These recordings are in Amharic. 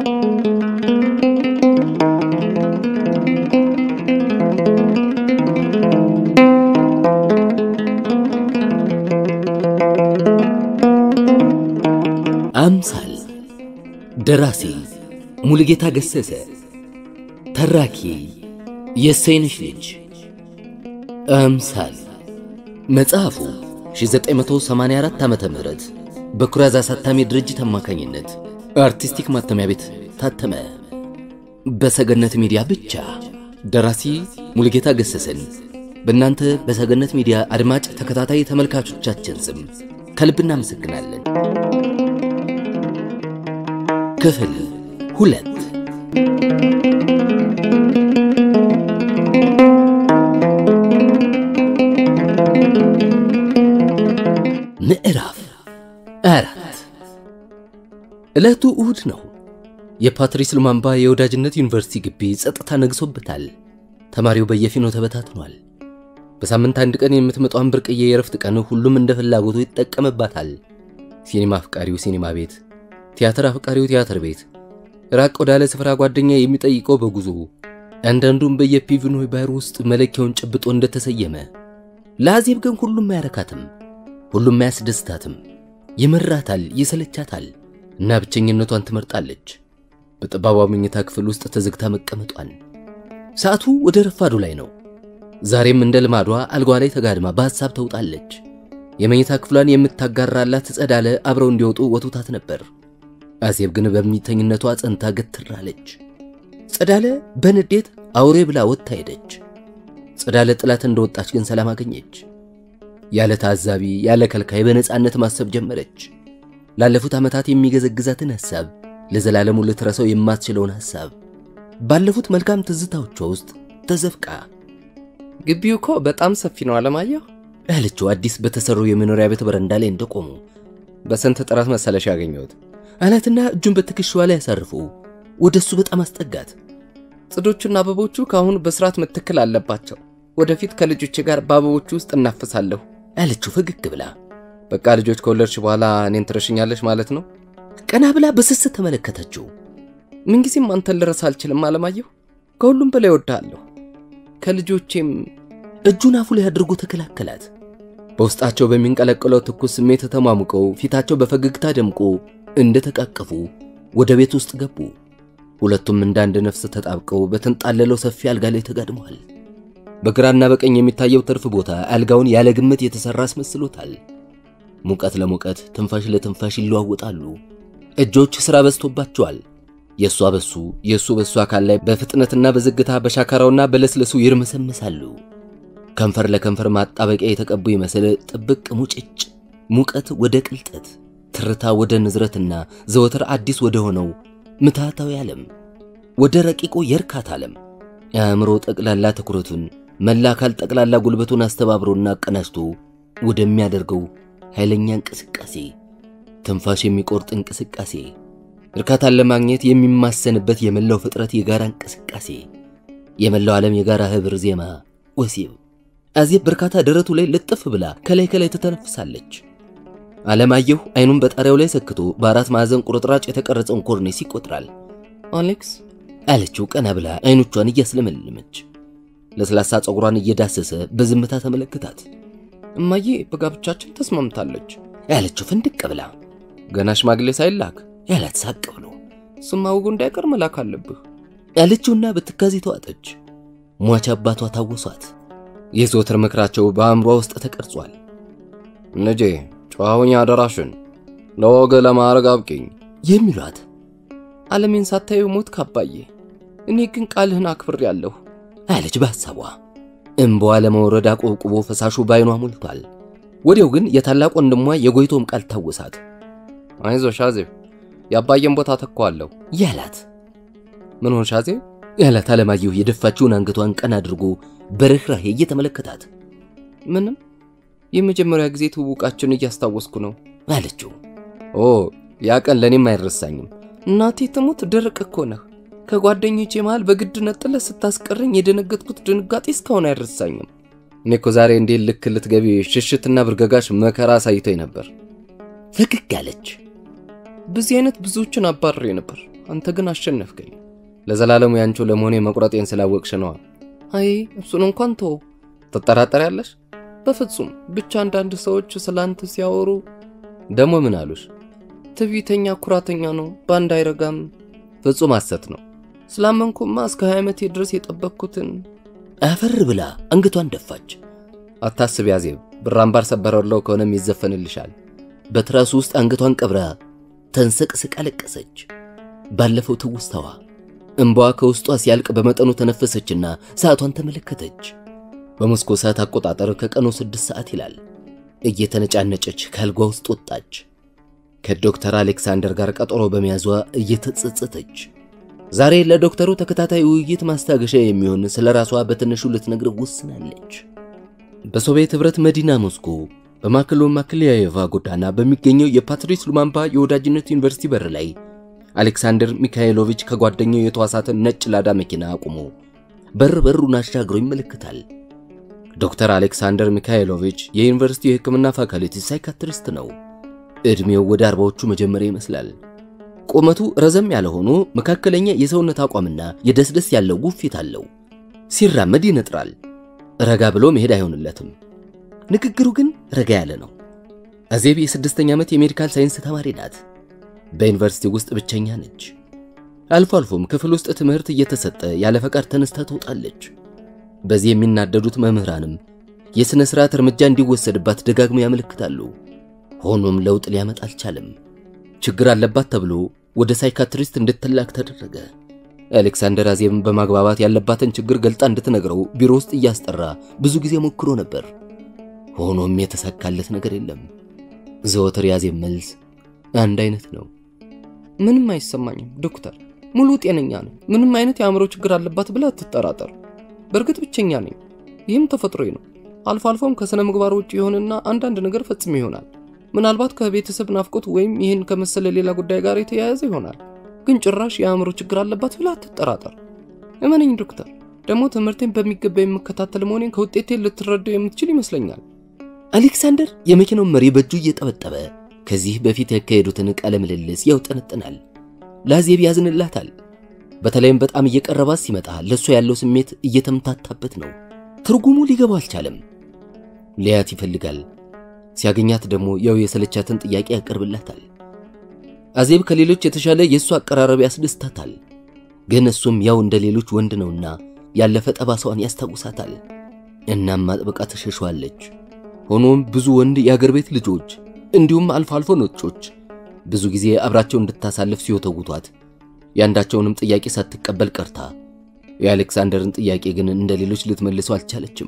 አምሳል ደራሲ ሙሉጌታ ገሰሰ፣ ተራኪ የሰይነሽ ልጅ። አምሳል መጽሐፉ 1984 ዓመተ ምህረት በኩራዝ አሳታሚ ድርጅት አማካኝነት አርቲስቲክ ማተሚያ ቤት ታተመ። በሰገነት ሚዲያ ብቻ። ደራሲ ሙሉጌታ ገሰሰን በእናንተ በሰገነት ሚዲያ አድማጭ ተከታታይ ተመልካቾቻችን ስም ከልብ እናመሰግናለን። ክፍል ሁለት ምዕራፍ አራት ዕለቱ እሁድ ነው። የፓትሪስ ሉማምባ የወዳጅነት ዩኒቨርሲቲ ግቢ ጸጥታ ነግሶበታል። ተማሪው በየፊኖ ተበታትኗል። በሳምንት አንድ ቀን የምትመጣውን ብርቅዬ የእረፍት ቀን ሁሉም እንደ ፍላጎቱ ይጠቀምባታል። ሲኒማ አፍቃሪው ሲኒማ ቤት፣ ቲያትር አፍቃሪው ቲያትር ቤት፣ ራቅ ወዳለ ስፍራ ጓደኛ የሚጠይቀው በጉዞ አንዳንዱም በየፒቪኖይ ባህር ውስጥ መለኪያውን ጨብጦ እንደተሰየመ። ለአዜብ ግን ሁሉም አያረካትም፣ ሁሉም አያስደስታትም። ይመራታል፣ ይሰለቻታል እና ብቸኝነቷን ትመርጣለች። በጠባቧ መኝታ ክፍል ውስጥ ተዘግታ መቀመጧን። ሰዓቱ ወደ ረፋዱ ላይ ነው። ዛሬም እንደ ልማዷ አልጓ ላይ ተጋድማ በሐሳብ ተውጣለች። የመኝታ ክፍሏን የምታጋራላት ጸዳለ አብረው እንዲወጡ ወቱታት ነበር። አዜብ ግን በሚተኝነቷ ጸንታ ገትራለች። ጸዳለ በንዴት አውሬ ብላ ወጥታ ሄደች። ጸዳለ ጥላት እንደወጣች ግን ሰላም አገኘች። ያለ ታዛቢ ያለ ከልካይ በነፃነት ማሰብ ጀመረች። ላለፉት ዓመታት የሚገዘግዛትን ሐሳብ ለዘላለሙ ልትረሳው የማትችለውን ሐሳብ ባለፉት መልካም ትዝታዎቿ ውስጥ ተዘፍቃ ግቢው እኮ በጣም ሰፊ ነው አለማየሁ ያለችው አዲስ በተሰሩ የመኖሪያ ቤት በረንዳ ላይ እንደቆሙ በስንት ጥረት መሰለሽ ያገኘሁት አላትና እጁን በትከሻዋ ላይ ያሳርፉ ወደ እሱ በጣም አስጠጋት። ጽዶቹና አበቦቹ ከአሁኑ በስርዓት መትከል አለባቸው ወደፊት ከልጆቼ ጋር በአበቦቹ ውስጥ እናፍሳለሁ አለችው ፈገግ ብላ። በቃ ልጆች ከወለድሽ በኋላ እኔን ትረሽኛለሽ ማለት ነው ቀና ብላ በስስት ተመለከተችው። ምንጊዜም አንተን ልረሳ አልችልም አለማየሁ ከሁሉም በላይ እወድሃለሁ ከልጆቼም እጁን አፉ ላይ አድርጎ ተከላከላት። በውስጣቸው በሚንቀለቀለው ትኩስ ስሜት ተሟሙቀው ፊታቸው በፈገግታ ደምቆ እንደተቃቀፉ ወደ ቤት ውስጥ ገቡ። ሁለቱም እንደ አንድ ነፍስ ተጣብቀው በተንጣለለው ሰፊ አልጋ ላይ ተጋድመዋል። በግራና በቀኝ የሚታየው ትርፍ ቦታ አልጋውን ያለ ግምት የተሰራ አስመስሎታል። ሙቀት ለሙቀት ትንፋሽ ለትንፋሽ ይለዋወጣሉ። እጆች ሥራ በዝቶባቸዋል። የእሷ በሱ የእሱ በሱ አካል ላይ በፍጥነትና በዝግታ በሻካራውና በለስለሱ ይርመሰመሳሉ። ከንፈር ለከንፈር ማጣበቂያ የተቀቡ ይመስል ጥብቅ ሙጭጭ፣ ሙቀት ወደ ቅልጠት፣ ትርታ ወደ ንዝረትና ዘወትር አዲስ ወደ ሆነው ምትሃታዊ ዓለም ወደ ረቂቁ የእርካታ ዓለም የአእምሮ ጠቅላላ ትኩረቱን መላ አካል ጠቅላላ ጉልበቱን አስተባብሮና አቀናጅቶ ወደሚያደርገው ኃይለኛ እንቅስቃሴ ትንፋሽ የሚቆርጥ እንቅስቃሴ እርካታን ለማግኘት የሚማሰንበት የመላው ፍጥረት የጋራ እንቅስቃሴ የመላው ዓለም የጋራ ህብር ዜማ ወሲብ። አዜብ በርካታ ደረቱ ላይ ልጥፍ ብላ ከላይ ከላይ ትተነፍሳለች። አለማየሁ አይኑን በጣሪያው ላይ ሰክቶ በአራት ማዕዘን ቁርጥራጭ የተቀረጸውን ኮርኔስ ይቆጥራል። አሌክስ አለችው ቀና ብላ አይኖቿን እያስለመለመች። ለስላሳ ፀጉሯን እየዳሰሰ በዝምታ ተመለከታት። እማዬ በጋብቻችን ተስማምታለች ያለችው ፍንድቅ ብላ ገና ሽማግሌ ሳይላክ ያላት ሳቅ ብሎ ስማ ወጉ እንዳይቀር መላክ አለብህ ያለችውና በትካዜ ተዋጠች። ሟች አባቷ ታወሷት። የዘወትር ምክራቸው በአእምሯ ውስጥ ተቀርጿል። ልጄ ጨዋውኛ አደራሽን ለወግ ለማዕረግ አብቂኝ የሚሏት ዓለሜን ሳታዩ ሞት ካባዬ እኔ ግን ቃልህን አክብሬያለሁ አለች በሐሳቧ። እምባዋ ለመውረድ አቆብቁቦ ፈሳሹ ባይኗ ሞልቷል። ወዲያው ግን የታላቅ ወንድሟ የጎይቶም ቃል ታወሳት። አይዞሽ አዜብ የአባዬን ቦታ ተኳለሁ ያላት ምን ሆንሽ አዜብ ያላት አለማየሁ የደፋችውን አንገቷን ቀና አድርጎ በርኅራሄ እየተመለከታት ምንም የመጀመሪያ ጊዜ ትውውቃችን እያስታወስኩ ነው አለችው። ኦ ያ ቀን ለእኔም አይረሳኝም እናቴ ትሙት ደረቅ እኮ ነህ ከጓደኞቼ መሃል በግድ ነጥለ ስታስቀረኝ የደነገጥኩት ድንጋጤ እስካሁን አይረሳኝም እኔ እኮ ዛሬ እንዴት ልክ ልትገቢ ሽሽትና ብርገጋሽ መከራ አሳይቶኝ ነበር ፈገግ አለች። በዚህ አይነት ብዙዎችን አባርሬ ነበር አንተ ግን አሸነፍከኝ። ለዘላለሙ ያንቺው ለመሆኔ መቁረጤን ስላወቅሽ ነዋ። አይ እሱን እንኳን ተው። ትጠራጠሪያለሽ? በፍጹም ብቻ አንዳንድ ሰዎች ስለ አንተ ሲያወሩ ደግሞ ምን አሉሽ? ትዕቢተኛ፣ ኩራተኛ ነው፣ በአንድ አይረጋም። ፍጹም ሐሰት ነው። ስላመንኩማ እስከ 20 ዓመቴ ድረስ የጠበቅኩትን አፈር ብላ አንገቷን ደፋች። አታስቢ አዜብ፣ ብር አምባር ሰበረለው ከሆነም ይዘፈንልሻል። በትራሱ ውስጥ አንገቷን ቀብራ ተንሰቅስቃ ለቀሰች። ባለፈው ትውስታዋ እንባዋ ከውስጧ ሲያልቅ በመጠኑ ተነፈሰችና ሰዓቷን ተመለከተች። በሞስኮ ሰዓት አቆጣጠር ከቀኑ ስድስት ሰዓት ይላል። እየተነጫነጨች ከአልጓ ውስጥ ወጣች። ከዶክተር አሌክሳንደር ጋር ቀጠሮ በመያዟ እየተጸጸተች ዛሬ ለዶክተሩ ተከታታይ ውይይት ማስታገሻ የሚሆን ስለ ራሷ በትንሹ ልትነግረው ወስናለች። በሶቪየት ኅብረት መዲና ሞስኮ በማክሎ ማክሊያየቫ ጎዳና በሚገኘው የፓትሪስ ሉማምባ የወዳጅነት ዩኒቨርሲቲ በር ላይ አሌክሳንደር ሚካኤሎቪች ከጓደኛው የተዋሳትን ነጭ ላዳ መኪና አቁሞ በር በሩን አሻግሮ ይመለከታል። ዶክተር አሌክሳንደር ሚካኤሎቪች የዩኒቨርሲቲው የሕክምና ፋካልቲ ሳይካትሪስት ነው። ዕድሜው ወደ አርባዎቹ መጀመሪያ ይመስላል። ቁመቱ ረዘም ያለ ሆኖ መካከለኛ የሰውነት አቋምና የደስደስ ያለው ውፊት አለው። ሲራመድ ይነጥራል። ረጋ ብሎ መሄድ አይሆንለትም። ንግግሩ ግን ረጋ ያለ ነው። አዜብ የስድስተኛ ዓመት የሜዲካል ሳይንስ ተማሪ ናት። በዩኒቨርሲቲ ውስጥ ብቸኛ ነች። አልፎ አልፎም ክፍል ውስጥ ትምህርት እየተሰጠ ያለ ፈቃድ ተነስታ ትወጣለች። በዚህ የሚናደዱት መምህራንም የሥነ ሥርዓት እርምጃ እንዲወሰድባት ደጋግሞ ያመለክታሉ። ሆኖም ለውጥ ሊያመጣ አልቻለም። ችግር አለባት ተብሎ ወደ ሳይካትሪስት እንድትላክ ተደረገ። አሌክሳንደር አዜብን በማግባባት ያለባትን ችግር ገልጣ እንድትነግረው ቢሮ ውስጥ እያስጠራ ብዙ ጊዜ ሞክሮ ነበር። ሆኖም የተሳካለት ነገር የለም። ዘወትር የአዜብ መልስ አንድ አይነት ነው። ምንም አይሰማኝም ዶክተር፣ ሙሉ ጤነኛ ነኝ። ምንም አይነት የአእምሮ ችግር አለባት ብለህ አትጠራጠር። በእርግጥ ብቸኛ ነኝ። ይህም ተፈጥሮዬ ነው። አልፎ አልፎም ከሥነ ምግባር ውጭ የሆነና አንዳንድ ነገር ፈጽሞ ይሆናል። ምናልባት ከቤተሰብ ናፍቆት ወይም ይህን ከመሰለ ሌላ ጉዳይ ጋር የተያያዘ ይሆናል። ግን ጭራሽ የአእምሮ ችግር አለባት ብለህ አትጠራጠር። እመነኝ ዶክተር። ደግሞ ትምህርቴን በሚገባ የምከታተል መሆኔን ከውጤቴ ልትረዳው የምትችል ይመስለኛል። አሌክሳንደር የመኪናውን መሪ በእጁ እየጠበጠበ ከዚህ በፊት ያካሄዱትን ቃለ ምልልስ ያውጠነጥናል። ለአዜብ ያዝንላታል። በተለይም በጣም እየቀረባት ሲመጣ ለእሷ ያለው ስሜት እየተምታታበት ነው። ትርጉሙ ሊገባው አልቻለም። ሊያት ይፈልጋል። ሲያገኛት ደግሞ ያው የሰለቻትን ጥያቄ ያቀርብላታል። አዜብ ከሌሎች የተሻለ የእሱ አቀራረብ ያስደስታታል። ግን እሱም ያው እንደ ሌሎች ወንድ ነውና ያለፈ ጠባሳዋን ያስታውሳታል። እናም አጥብቃ ተሸሸዋለች። ሆኖም ብዙ ወንድ የአገር ቤት ልጆች እንዲሁም አልፎ አልፎ ነጮች ብዙ ጊዜ አብራቸው እንድታሳልፍ ሲወተውቷት የአንዳቸውንም ጥያቄ ሳትቀበል ቀርታ የአሌክሳንደርን ጥያቄ ግን እንደ ሌሎች ልትመልሰው አልቻለችም።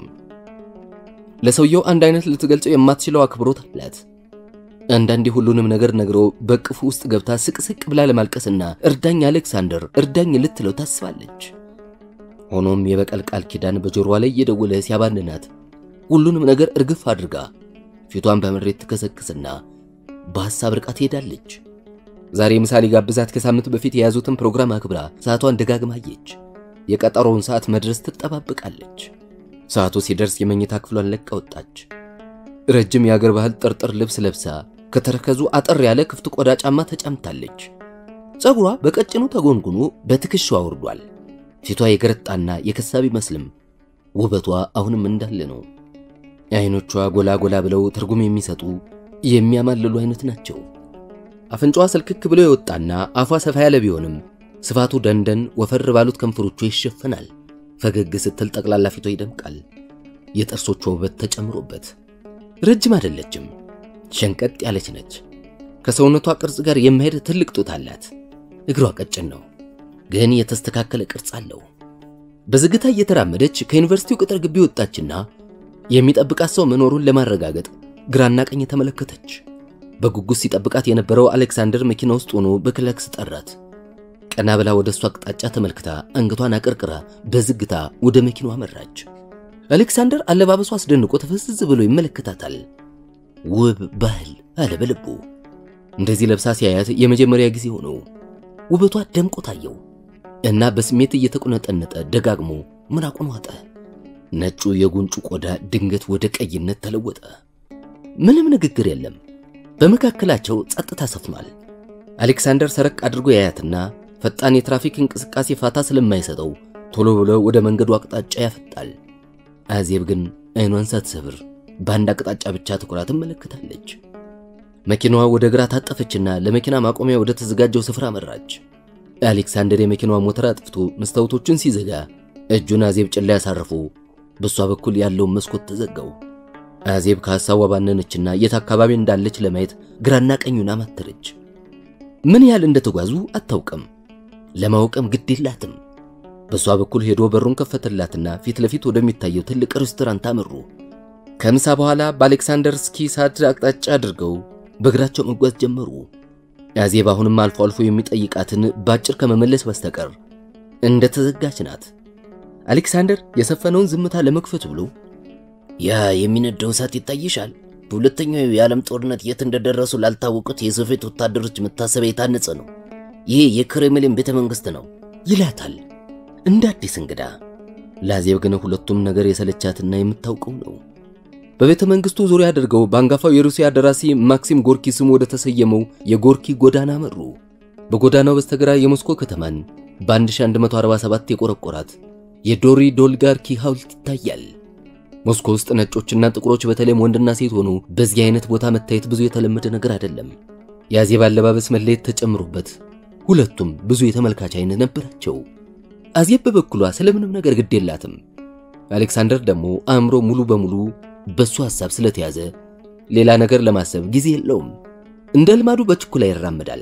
ለሰውየው አንድ አይነት ልትገልጸው የማትችለው አክብሮት አላት። አንዳንዴ ሁሉንም ነገር ነግሮ በቅፉ ውስጥ ገብታ ስቅስቅ ብላ ለማልቀስና እርዳኝ አሌክሳንደር እርዳኝ ልትለው ታስባለች። ሆኖም የበቀል ቃል ኪዳን በጆሮዋ ላይ እየደወለ ሲያባንናት ሁሉንም ነገር እርግፍ አድርጋ ፊቷን በምሬት ትከሰክስና በሐሳብ ርቃ ትሄዳለች። ዛሬ ምሳሌ ጋብዛት ከሳምንት በፊት የያዙትን ፕሮግራም አክብራ ሰዓቷን ደጋግማ አየች። የቀጠሮውን ሰዓት መድረስ ትጠባበቃለች። ሰዓቱ ሲደርስ የመኝታ ክፍሏን ለቃ ወጣች። ረጅም የአገር ባህል ጥርጥር ልብስ ለብሳ ከተረከዙ አጠር ያለ ክፍት ቆዳ ጫማ ተጫምታለች። ፀጉሯ በቀጭኑ ተጎንጉኖ በትከሻዋ ወርዷል። ፊቷ የገረጣና የከሳ ቢመስልም ውበቷ አሁንም እንዳለ ነው። አይኖቿ ጎላ ጎላ ብለው ትርጉም የሚሰጡ የሚያማልሉ አይነት ናቸው። አፍንጫዋ ስልክክ ብሎ የወጣና አፏ ሰፋ ያለ ቢሆንም ስፋቱ ደንደን ወፈር ባሉት ከንፈሮቿ ይሸፈናል። ፈገግ ስትል ጠቅላላ ፊቷ ይደምቃል። የጥርሶቿ ውበት ተጨምሮበት ረጅም አይደለችም፣ ሸንቀጥ ያለች ነች። ከሰውነቷ ቅርጽ ጋር የማሄድ ትልቅ ጡት አላት። እግሯ ቀጭን ነው፣ ግን የተስተካከለ ቅርጽ አለው። በዝግታ እየተራመደች ከዩኒቨርሲቲው ቅጥር ግቢ ወጣችና የሚጠብቃት ሰው መኖሩን ለማረጋገጥ ግራና ቀኝ ተመለከተች። በጉጉት ሲጠብቃት የነበረው አሌክሳንደር መኪና ውስጥ ሆኖ በክላክስ ጠራት። ቀና ብላ ወደ እሱ አቅጣጫ ተመልክታ አንገቷን አቀርቅራ በዝግታ ወደ መኪናዋ አመራች። አሌክሳንደር አለባበሷ አስደንቆ ተፈዝዝ ብሎ ይመለከታታል። ውብ ባህል አለ በልቡ። እንደዚህ ለብሳ ሲያያት የመጀመሪያ ጊዜ ሆነው ውበቷ ደምቆ ታየው እና በስሜት እየተቆነጠነጠ ደጋግሞ ምራቁን ዋጠ። ነጩ የጉንጩ ቆዳ ድንገት ወደ ቀይነት ተለወጠ። ምንም ንግግር የለም። በመካከላቸው ጸጥታ ሰፍኗል። አሌክሳንደር ሰረቅ አድርጎ ያያትና ፈጣን የትራፊክ እንቅስቃሴ ፋታ ስለማይሰጠው ቶሎ ብሎ ወደ መንገዱ አቅጣጫ ያፈጣል። አዜብ ግን አይኗን ሳትሰብር በአንድ አቅጣጫ ብቻ ትኩራ ትመለከታለች። መኪናዋ ወደ ግራ ታጠፈችና ለመኪና ማቆሚያ ወደ ተዘጋጀው ስፍራ መራች። አሌክሳንደር የመኪናዋ ሞተር አጥፍቶ መስታወቶችን ሲዘጋ እጁን አዜብ ጭን ላይ ያሳረፉ። በሷ በኩል ያለውን መስኮት ተዘጋው። አዜብ ከሐሳቧ ባነነችና የት አካባቢ እንዳለች ለማየት ግራና ቀኙን አማተረች። ምን ያህል እንደተጓዙ አታውቅም፣ ለማወቅም ግድ የላትም። በሷ በኩል ሄዶ በሩን ከፈተላትና ፊት ለፊት ወደሚታየው ትልቅ ሬስቶራንት አመሩ። ከምሳ በኋላ በአሌክሳንደር ስኪ ሳድ አቅጣጫ አድርገው በእግራቸው መጓዝ ጀመሩ። አዜብ አሁንም አልፎ አልፎ የሚጠይቃትን ባጭር ከመመለስ በስተቀር እንደተዘጋች ናት። አሌክሳንደር የሰፈነውን ዝምታ ለመክፈት ብሎ ያ የሚነደው እሳት ይታይሻል? በሁለተኛው የዓለም ጦርነት የት እንደደረሱ ላልታወቁት የሶቪየት ወታደሮች መታሰቢያ የታነጸ ነው። ይሄ የክሬምሊን ቤተ መንግሥት ነው ይላታል እንደ አዲስ እንግዳ። ለአዜብ ግን ሁለቱም ነገር የሰለቻትና የምታውቀው ነው። በቤተ መንግሥቱ ዙሪያ አድርገው በአንጋፋው የሩሲያ ደራሲ ማክሲም ጎርኪ ስሙ ወደ ተሰየመው የጎርኪ ጎዳና መሩ። በጎዳናው በስተግራ የሞስኮ ከተማን በ1147 የቆረቆራት የዶሪ ዶልጋርኪ ሐውልት ይታያል። ሞስኮ ውስጥ ነጮችና ጥቁሮች በተለይም ወንድና ሴት ሆኑ በዚህ አይነት ቦታ መታየት ብዙ የተለመደ ነገር አይደለም። የአዜብ አለባበስ መለየት ተጨምሮበት ሁለቱም ብዙ የተመልካች አይነት ነበራቸው። አዜብ በበኩሏ ስለምንም ነገር ግድ የላትም። አሌክሳንደር ደግሞ አእምሮ ሙሉ በሙሉ በሱ ሐሳብ ስለተያዘ ሌላ ነገር ለማሰብ ጊዜ የለውም። እንደ ልማዱ በችኩላ ይራመዳል።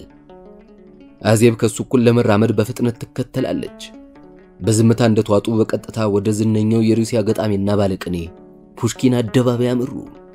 አዜብ ከሱ እኩል ለመራመድ በፍጥነት ትከተላለች። በዝምታ እንደተዋጡ በቀጥታ ወደ ዝነኛው የሩሲያ ገጣሚና ባለቅኔ ፑሽኪን አደባባይ አመሩ።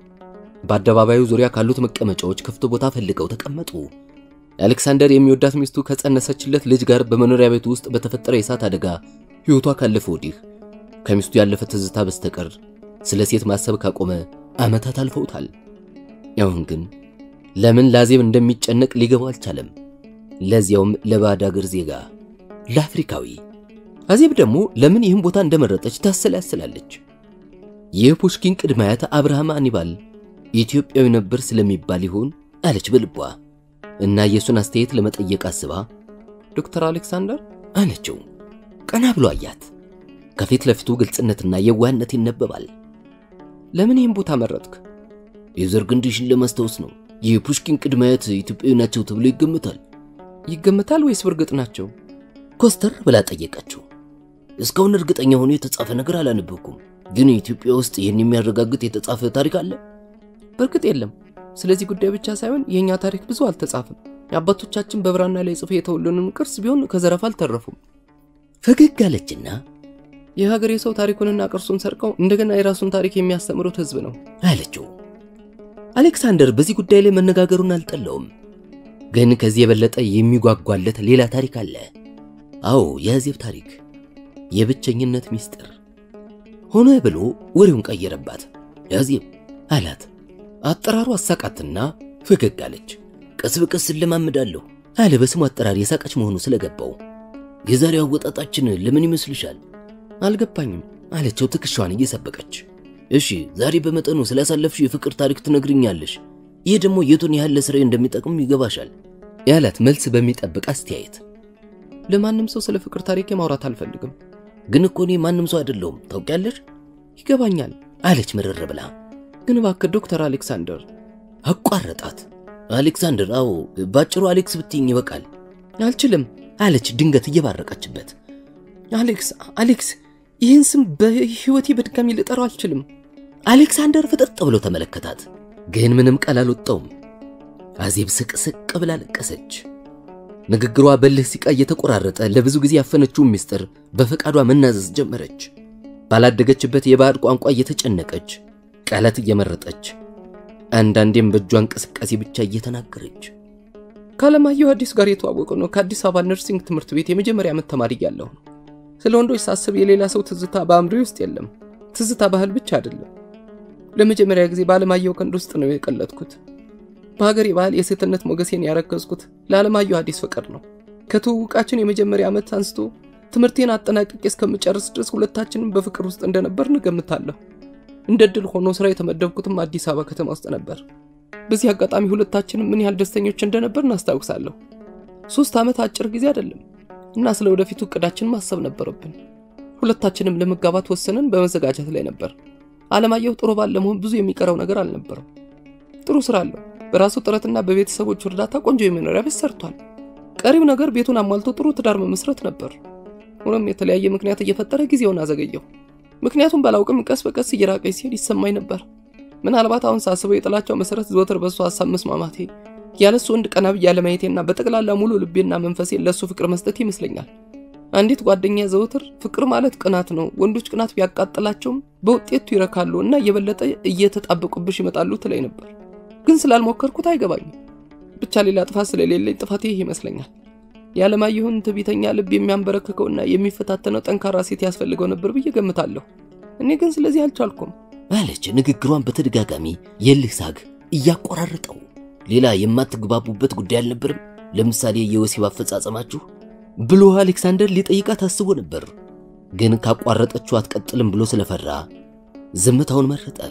በአደባባዩ ዙሪያ ካሉት መቀመጫዎች ክፍት ቦታ ፈልገው ተቀመጡ። አሌክሳንደር የሚወዳት ሚስቱ ከጸነሰችለት ልጅ ጋር በመኖሪያ ቤቱ ውስጥ በተፈጠረ የእሳት አደጋ ሕይወቷ ካለፈ ወዲህ ከሚስቱ ያለፈ ትዝታ በስተቀር ስለ ሴት ማሰብ ካቆመ ዓመታት አልፈውታል። አሁን ግን ለምን ለአዜብ እንደሚጨነቅ ሊገባው አልቻለም። ለዚያውም ለባዕድ አገር ዜጋ ለአፍሪካዊ። አዜብ ደግሞ ለምን ይህን ቦታ እንደመረጠች ታሰላስላለች። የፑሽኪን ቅድመ አያት አብርሃም አኒባል ኢትዮጵያዊ ነበር ስለሚባል ይሆን አለች በልቧ እና የእሱን አስተያየት ለመጠየቅ አስባ ዶክተር አሌክሳንደር አለችው። ቀና ብሎ አያት። ከፊት ለፊቱ ግልጽነትና የዋህነት ይነበባል። ለምን ይህን ቦታ መረጥክ? የዘር ግንድሽን ለማስታወስ ነው። የፑሽኪን ቅድመ አያት ኢትዮጵያዊ ናቸው ተብሎ ይገምታል። ይገምታል ወይስ በእርግጥ ናቸው? ኮስተር ብላ ጠየቀችው። እስካሁን እርግጠኛ ሆኖ የተጻፈ ነገር አላነበብኩም፣ ግን ኢትዮጵያ ውስጥ ይህን የሚያረጋግጥ የተጻፈ ታሪክ አለ? በእርግጥ የለም። ስለዚህ ጉዳይ ብቻ ሳይሆን የእኛ ታሪክ ብዙ አልተጻፈም። የአባቶቻችን በብራና ላይ ጽፎ የተወሉንም ቅርስ ቢሆን ከዘረፋ አልተረፉም። ፈገግ አለችና የሀገሬ ሰው ታሪኩንና ቅርሱን ሰርቀው እንደገና የራሱን ታሪክ የሚያስተምሩት ሕዝብ ነው አለችው። አሌክሳንደር በዚህ ጉዳይ ላይ መነጋገሩን አልጠላውም። ግን ከዚህ የበለጠ የሚጓጓለት ሌላ ታሪክ አለ። አዎ የአዜብ ታሪክ፣ የብቸኝነት ሚስጥር። ሆነ ብሎ ወሬውን ቀየረባት። ያዜብ አላት። አጠራሩ አሳቃትና ፈገግ አለች። ቀስ በቀስ እለማመዳለሁ አለ በስሙ አጠራር የሳቀች መሆኑ ስለገባው። የዛሬው አወጣጣችን ለምን ይመስልሻል? አልገባኝም አለችው ትከሻዋን እየሰበቀች። እሺ ዛሬ በመጠኑ ስላሳለፍሽ የፍቅር ታሪክ ትነግርኛለሽ። ይህ ደግሞ የቱን ያህል ለስራዬ እንደሚጠቅም ይገባሻል ያላት መልስ በሚጠብቅ አስተያየት። ለማንም ሰው ስለ ፍቅር ታሪክ ማውራት አልፈልግም። ግን እኮ እኔ ማንም ሰው አይደለሁም ታውቂያለሽ። ይገባኛል አለች ምርር ብላ። ግን እባክህ ዶክተር አሌክሳንደር አቋረጣት። አሌክሳንደር፣ አዎ ባጭሩ አሌክስ ብትይኝ ይበቃል። አልችልም አለች ድንገት እየባረቀችበት። አሌክስ አሌክስ፣ ይህን ስም በሕይወቴ በድጋሚ ልጠራው አልችልም። አሌክሳንደር ፍጥጥ ብሎ ተመለከታት፣ ግን ምንም ቃል አልወጣውም። አዜብ ስቅስቅ ብላ ለቀሰች። ንግግሯ በልህ ሲቃ እየተቆራረጠ ለብዙ ጊዜ ያፈነችውን ምስጢር በፈቃዷ መናዘዝ ጀመረች። ባላደገችበት የባዕድ ቋንቋ እየተጨነቀች ቃላት እየመረጠች አንዳንዴም በእጇ እንቅስቃሴ ብቻ እየተናገረች ከአለማየሁ አዲስ ጋር የተዋወቀ ነው። ከአዲስ አበባ ነርሲንግ ትምህርት ቤት የመጀመሪያ ዓመት ተማሪ እያለሁ ነው። ስለ ወንዶች ሳስብ የሌላ ሰው ትዝታ በአእምሮዬ ውስጥ የለም። ትዝታ ባህል ብቻ አይደለም። ለመጀመሪያ ጊዜ በአለማየሁ ቀንድ ውስጥ ነው የቀለጥኩት። በሀገሬ ባህል የሴትነት ሞገሴን ያረከዝኩት ለአለማየሁ አዲስ ፍቅር ነው። ከትውውቃችን የመጀመሪያ ዓመት አንስቶ ትምህርቴን አጠናቅቄ እስከምጨርስ ድረስ ሁለታችንም በፍቅር ውስጥ እንደነበር እንገምታለሁ። እንደ ድል ሆኖ ስራ የተመደብኩትም አዲስ አበባ ከተማ ውስጥ ነበር። በዚህ አጋጣሚ ሁለታችንም ምን ያህል ደስተኞች እንደነበር እናስታውሳለሁ። ሶስት ዓመት አጭር ጊዜ አይደለም። እና ስለ ወደፊቱ እቅዳችን ማሰብ ነበረብን። ሁለታችንም ለመጋባት ወሰንን በመዘጋጀት ላይ ነበር። አለማየሁ ጥሩ ባል ለመሆን ብዙ የሚቀረው ነገር አልነበረም። ጥሩ ስራ አለው። በራሱ ጥረትና በቤተሰቦቹ እርዳታ ቆንጆ የመኖሪያ ቤት ሰርቷል። ቀሪው ነገር ቤቱን አሟልቶ ጥሩ ትዳር መመስረት ነበር። ሆኖም የተለያየ ምክንያት እየፈጠረ ጊዜውን አዘገየው። ምክንያቱም ባላውቅም ቀስ በቀስ እየራቀኝ ሲሄድ ይሰማኝ ነበር። ምናልባት አሁን ሳስበው የጥላቻው መሰረት ዘወትር በእሱ ሀሳብ መስማማቴ፣ ያለሱ ወንድ ቀና ብዬ አለማየቴና በጠቅላላ ሙሉ ልቤና መንፈሴን ለእሱ ፍቅር መስጠት ይመስለኛል። አንዲት ጓደኛ ዘወትር ፍቅር ማለት ቅናት ነው፣ ወንዶች ቅናት ቢያቃጥላቸውም በውጤቱ ይረካሉ እና የበለጠ እየተጣበቁብሽ ይመጣሉ ትለኝ ነበር። ግን ስላልሞከርኩት አይገባኝም። ብቻ ሌላ ጥፋት ስለሌለኝ ጥፋቴ ይህ ይመስለኛል። የዓለማየሁን ትዕቢተኛ ልብ የሚያንበረክከውና የሚፈታተነው ጠንካራ ሴት ያስፈልገው ነበር ብዬ ገምታለሁ። እኔ ግን ስለዚህ አልቻልኩም አለች ንግግሯን በተደጋጋሚ የልህ ሳግ እያቆራረጠው። ሌላ የማትግባቡበት ጉዳይ አልነበርም? ለምሳሌ የወሲብ አፈጻጸማችሁ ብሎ አሌክሳንደር ሊጠይቃት አስቦ ነበር። ግን ካቋረጠችው አትቀጥልም ብሎ ስለፈራ ዝምታውን መረጠ።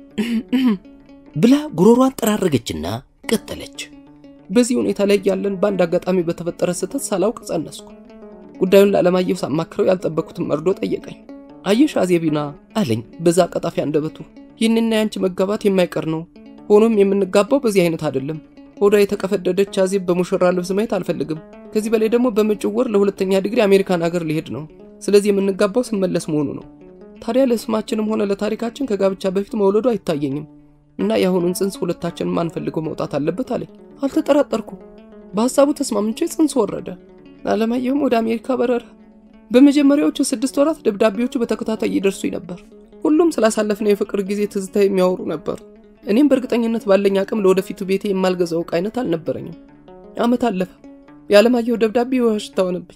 ብላ ጉሮሯን ጠራረገችና ቀጠለች። በዚህ ሁኔታ ላይ ያለን በአንድ አጋጣሚ በተፈጠረ ስህተት ሳላውቅ ጸነስኩ። ጉዳዩን ለዓለማየሁ ሳማክረው ያልጠበቅኩትን መርዶ ጠየቀኝ። አየሽ አዜቢና አለኝ በዛ ቀጣፊ አንደበቱ፣ ይህንና ያንቺ መጋባት የማይቀር ነው። ሆኖም የምንጋባው በዚህ አይነት አይደለም። ሆዷ የተቀፈደደች አዜብ በሙሽራ ልብስ ማየት አልፈልግም። ከዚህ በላይ ደግሞ በመጪው ወር ለሁለተኛ ዲግሪ አሜሪካን ሀገር ሊሄድ ነው። ስለዚህ የምንጋባው ስመለስ መሆኑ ነው። ታዲያ ለስማችንም ሆነ ለታሪካችን ከጋብቻ በፊት መውለዱ አይታየኝም እና የአሁኑን ጽንስ ሁለታችንም ማንፈልገው መውጣት አለበት አለኝ። አልተጠራጠርኩም። በሀሳቡ ተስማምቼ ጽንስ ወረደ። አለማየሁም ወደ አሜሪካ በረረ። በመጀመሪያዎቹ ስድስት ወራት ደብዳቤዎቹ በተከታታይ ይደርሱኝ ነበር። ሁሉም ስላሳለፍነው የፍቅር ጊዜ ትዝታ የሚያወሩ ነበሩ። እኔም በእርግጠኝነት ባለኝ አቅም ለወደፊቱ ቤቴ የማልገዛው ዕቃ አይነት አልነበረኝም። ዓመት አለፈ። የዓለማየሁ ደብዳቤ ውሽታ ሆነብኝ።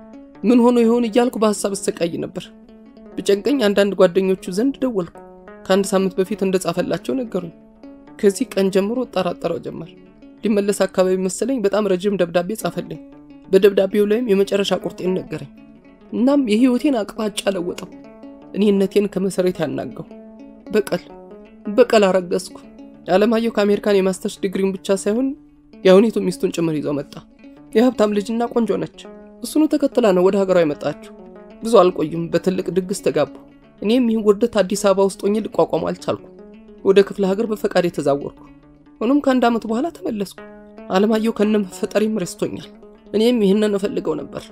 ምን ሆኖ ይሆን እያልኩ በሀሳብ እሰቃይ ነበር። ብጨንቀኝ አንዳንድ ጓደኞቹ ዘንድ ደወልኩ። ከአንድ ሳምንት በፊት እንደጻፈላቸው ነገሩኝ። ከዚህ ቀን ጀምሮ እጠራጠረው ጀመር። ሊመለስ አካባቢ መሰለኝ በጣም ረጅም ደብዳቤ ጻፈልኝ። በደብዳቤው ላይም የመጨረሻ ቁርጤን ነገረኝ። እናም የህይወቴን አቅጣጫ ለወጠው። እኔነቴን ከመሰረት ያናጋው። በቀል በቀል አረገዝኩ። አለማየሁ ከአሜሪካን የማስተርስ ዲግሪውን ብቻ ሳይሆን የአሁኔቱ ሚስቱን ጭምር ይዘው መጣ። የሀብታም ልጅና ቆንጆ ነች። እሱኑ ተከትላ ነው ወደ ሀገሯ የመጣችው። ብዙ አልቆዩም፣ በትልቅ ድግስ ተጋቡ። እኔም ይህን ውርደት አዲስ አበባ ውስጥ ሆኜ ልቋቋሙ አልቻልኩ። ወደ ክፍለ ሀገር በፈቃድ የተዛወርኩ። ሆኖም ከአንድ ዓመት በኋላ ተመለስኩ። አለማየሁ ከነ መፈጠሬም ረስቶኛል። እኔም ይህንን እፈልገው ነበር።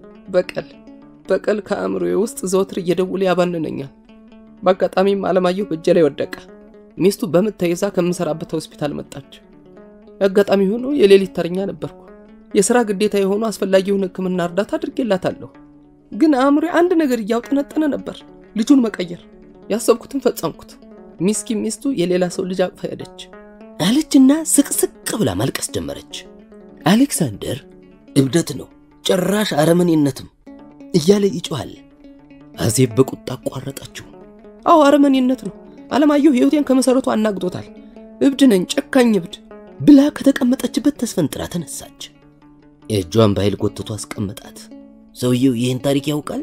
በቀል በቀል ከአእምሮዬ ውስጥ ዘወትር እየደውለ ያባንነኛል። በአጋጣሚም አለማየሁ በእጄ ላይ ወደቀ። ሚስቱ በምጥ ተይዛ ከምሰራበት ሆስፒታል መጣች። አጋጣሚ ሆኖ የሌሊት ተረኛ ነበርኩ። የሥራ ግዴታ የሆኑ አስፈላጊውን ሕክምና እርዳታ አድርጌላታለሁ። ግን አእምሮ አንድ ነገር እያውጠነጠነ ነበር፣ ልጁን መቀየር። ያሰብኩትን ፈጸምኩት። ሚስኪን ሚስቱ የሌላ ሰው ልጅ አቅፋ ሄደች አለችና ስቅስቅ ብላ ማልቀስ ጀመረች። አሌክሳንደር እብደት ነው ጭራሽ አረመኔነትም እያለ ይጮኋል። አዜብ በቁጣ አቋረጠችው። አዎ አረመኔነት ነው። አለማየሁ ሕይወቴን ከመሠረቱ አናግጦታል። እብድ ነኝ፣ ጨካኝ እብድ ብላ ከተቀመጠችበት ተስፈንጥራ ተነሳች። እጇን በኃይል ጎትቶ አስቀመጣት። ሰውየው ይህን ታሪክ ያውቃል።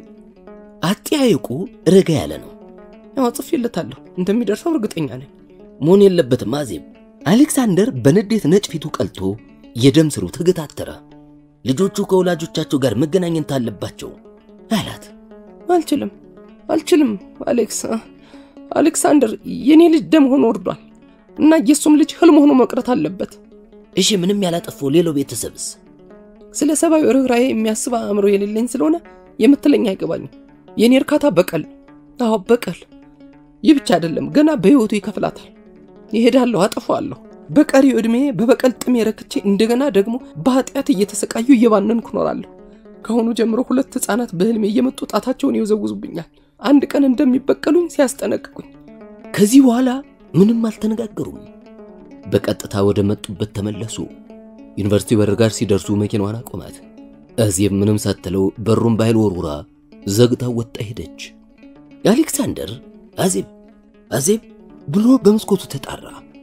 አጠያየቁ ረጋ ያለ ነው። ያው ጽፌለታለሁ፣ እንደሚደርሰው እርግጠኛ ነኝ። መሆን የለበትም አዜብ። አሌክሳንደር በንዴት ነጭ ፊቱ ቀልቶ የደም ስሩ ተገታተረ። ልጆቹ ከወላጆቻቸው ጋር መገናኘት አለባቸው አላት። አልችልም፣ አልችልም አሌክስ አሌክሳንደር የኔ ልጅ ደም ሆኖ ወርዷል እና የእሱም ልጅ ህልም ሆኖ መቅረት አለበት። እሺ ምንም ያላጠፋው ሌላው ቤተሰብስ? ስለ ሰብአዊ ርኅራኄ የሚያስብ አእምሮ የሌለኝ ስለሆነ የምትለኝ አይገባኝም። የእኔ እርካታ በቀል፣ አዎ በቀል። ይህ ብቻ አይደለም፣ ገና በሕይወቱ ይከፍላታል። ይሄዳለሁ፣ አጠፋዋለሁ። በቀሪው ዕድሜ በበቀል ጥሜ ረክቼ እንደገና ደግሞ በኃጢአት እየተሰቃዩ እየባነንኩ እኖራለሁ። ከአሁኑ ጀምሮ ሁለት ሕፃናት በህልሜ እየመጡ ጣታቸውን ይወዘውዙብኛል። አንድ ቀን እንደሚበቀሉኝ ሲያስጠነቅቁኝ ከዚህ በኋላ ምንም አልተነጋገሩም። በቀጥታ ወደ መጡበት ተመለሱ። ዩኒቨርሲቲ በር ጋር ሲደርሱ መኪናዋን አቆማት። አዜብ ምንም ሳትለው በሩን በኃይል ወርውራ ዘግታ ወጣ ሄደች። አሌክሳንደር አዜብ አዜብ ብሎ በመስኮቱ ተጣራ።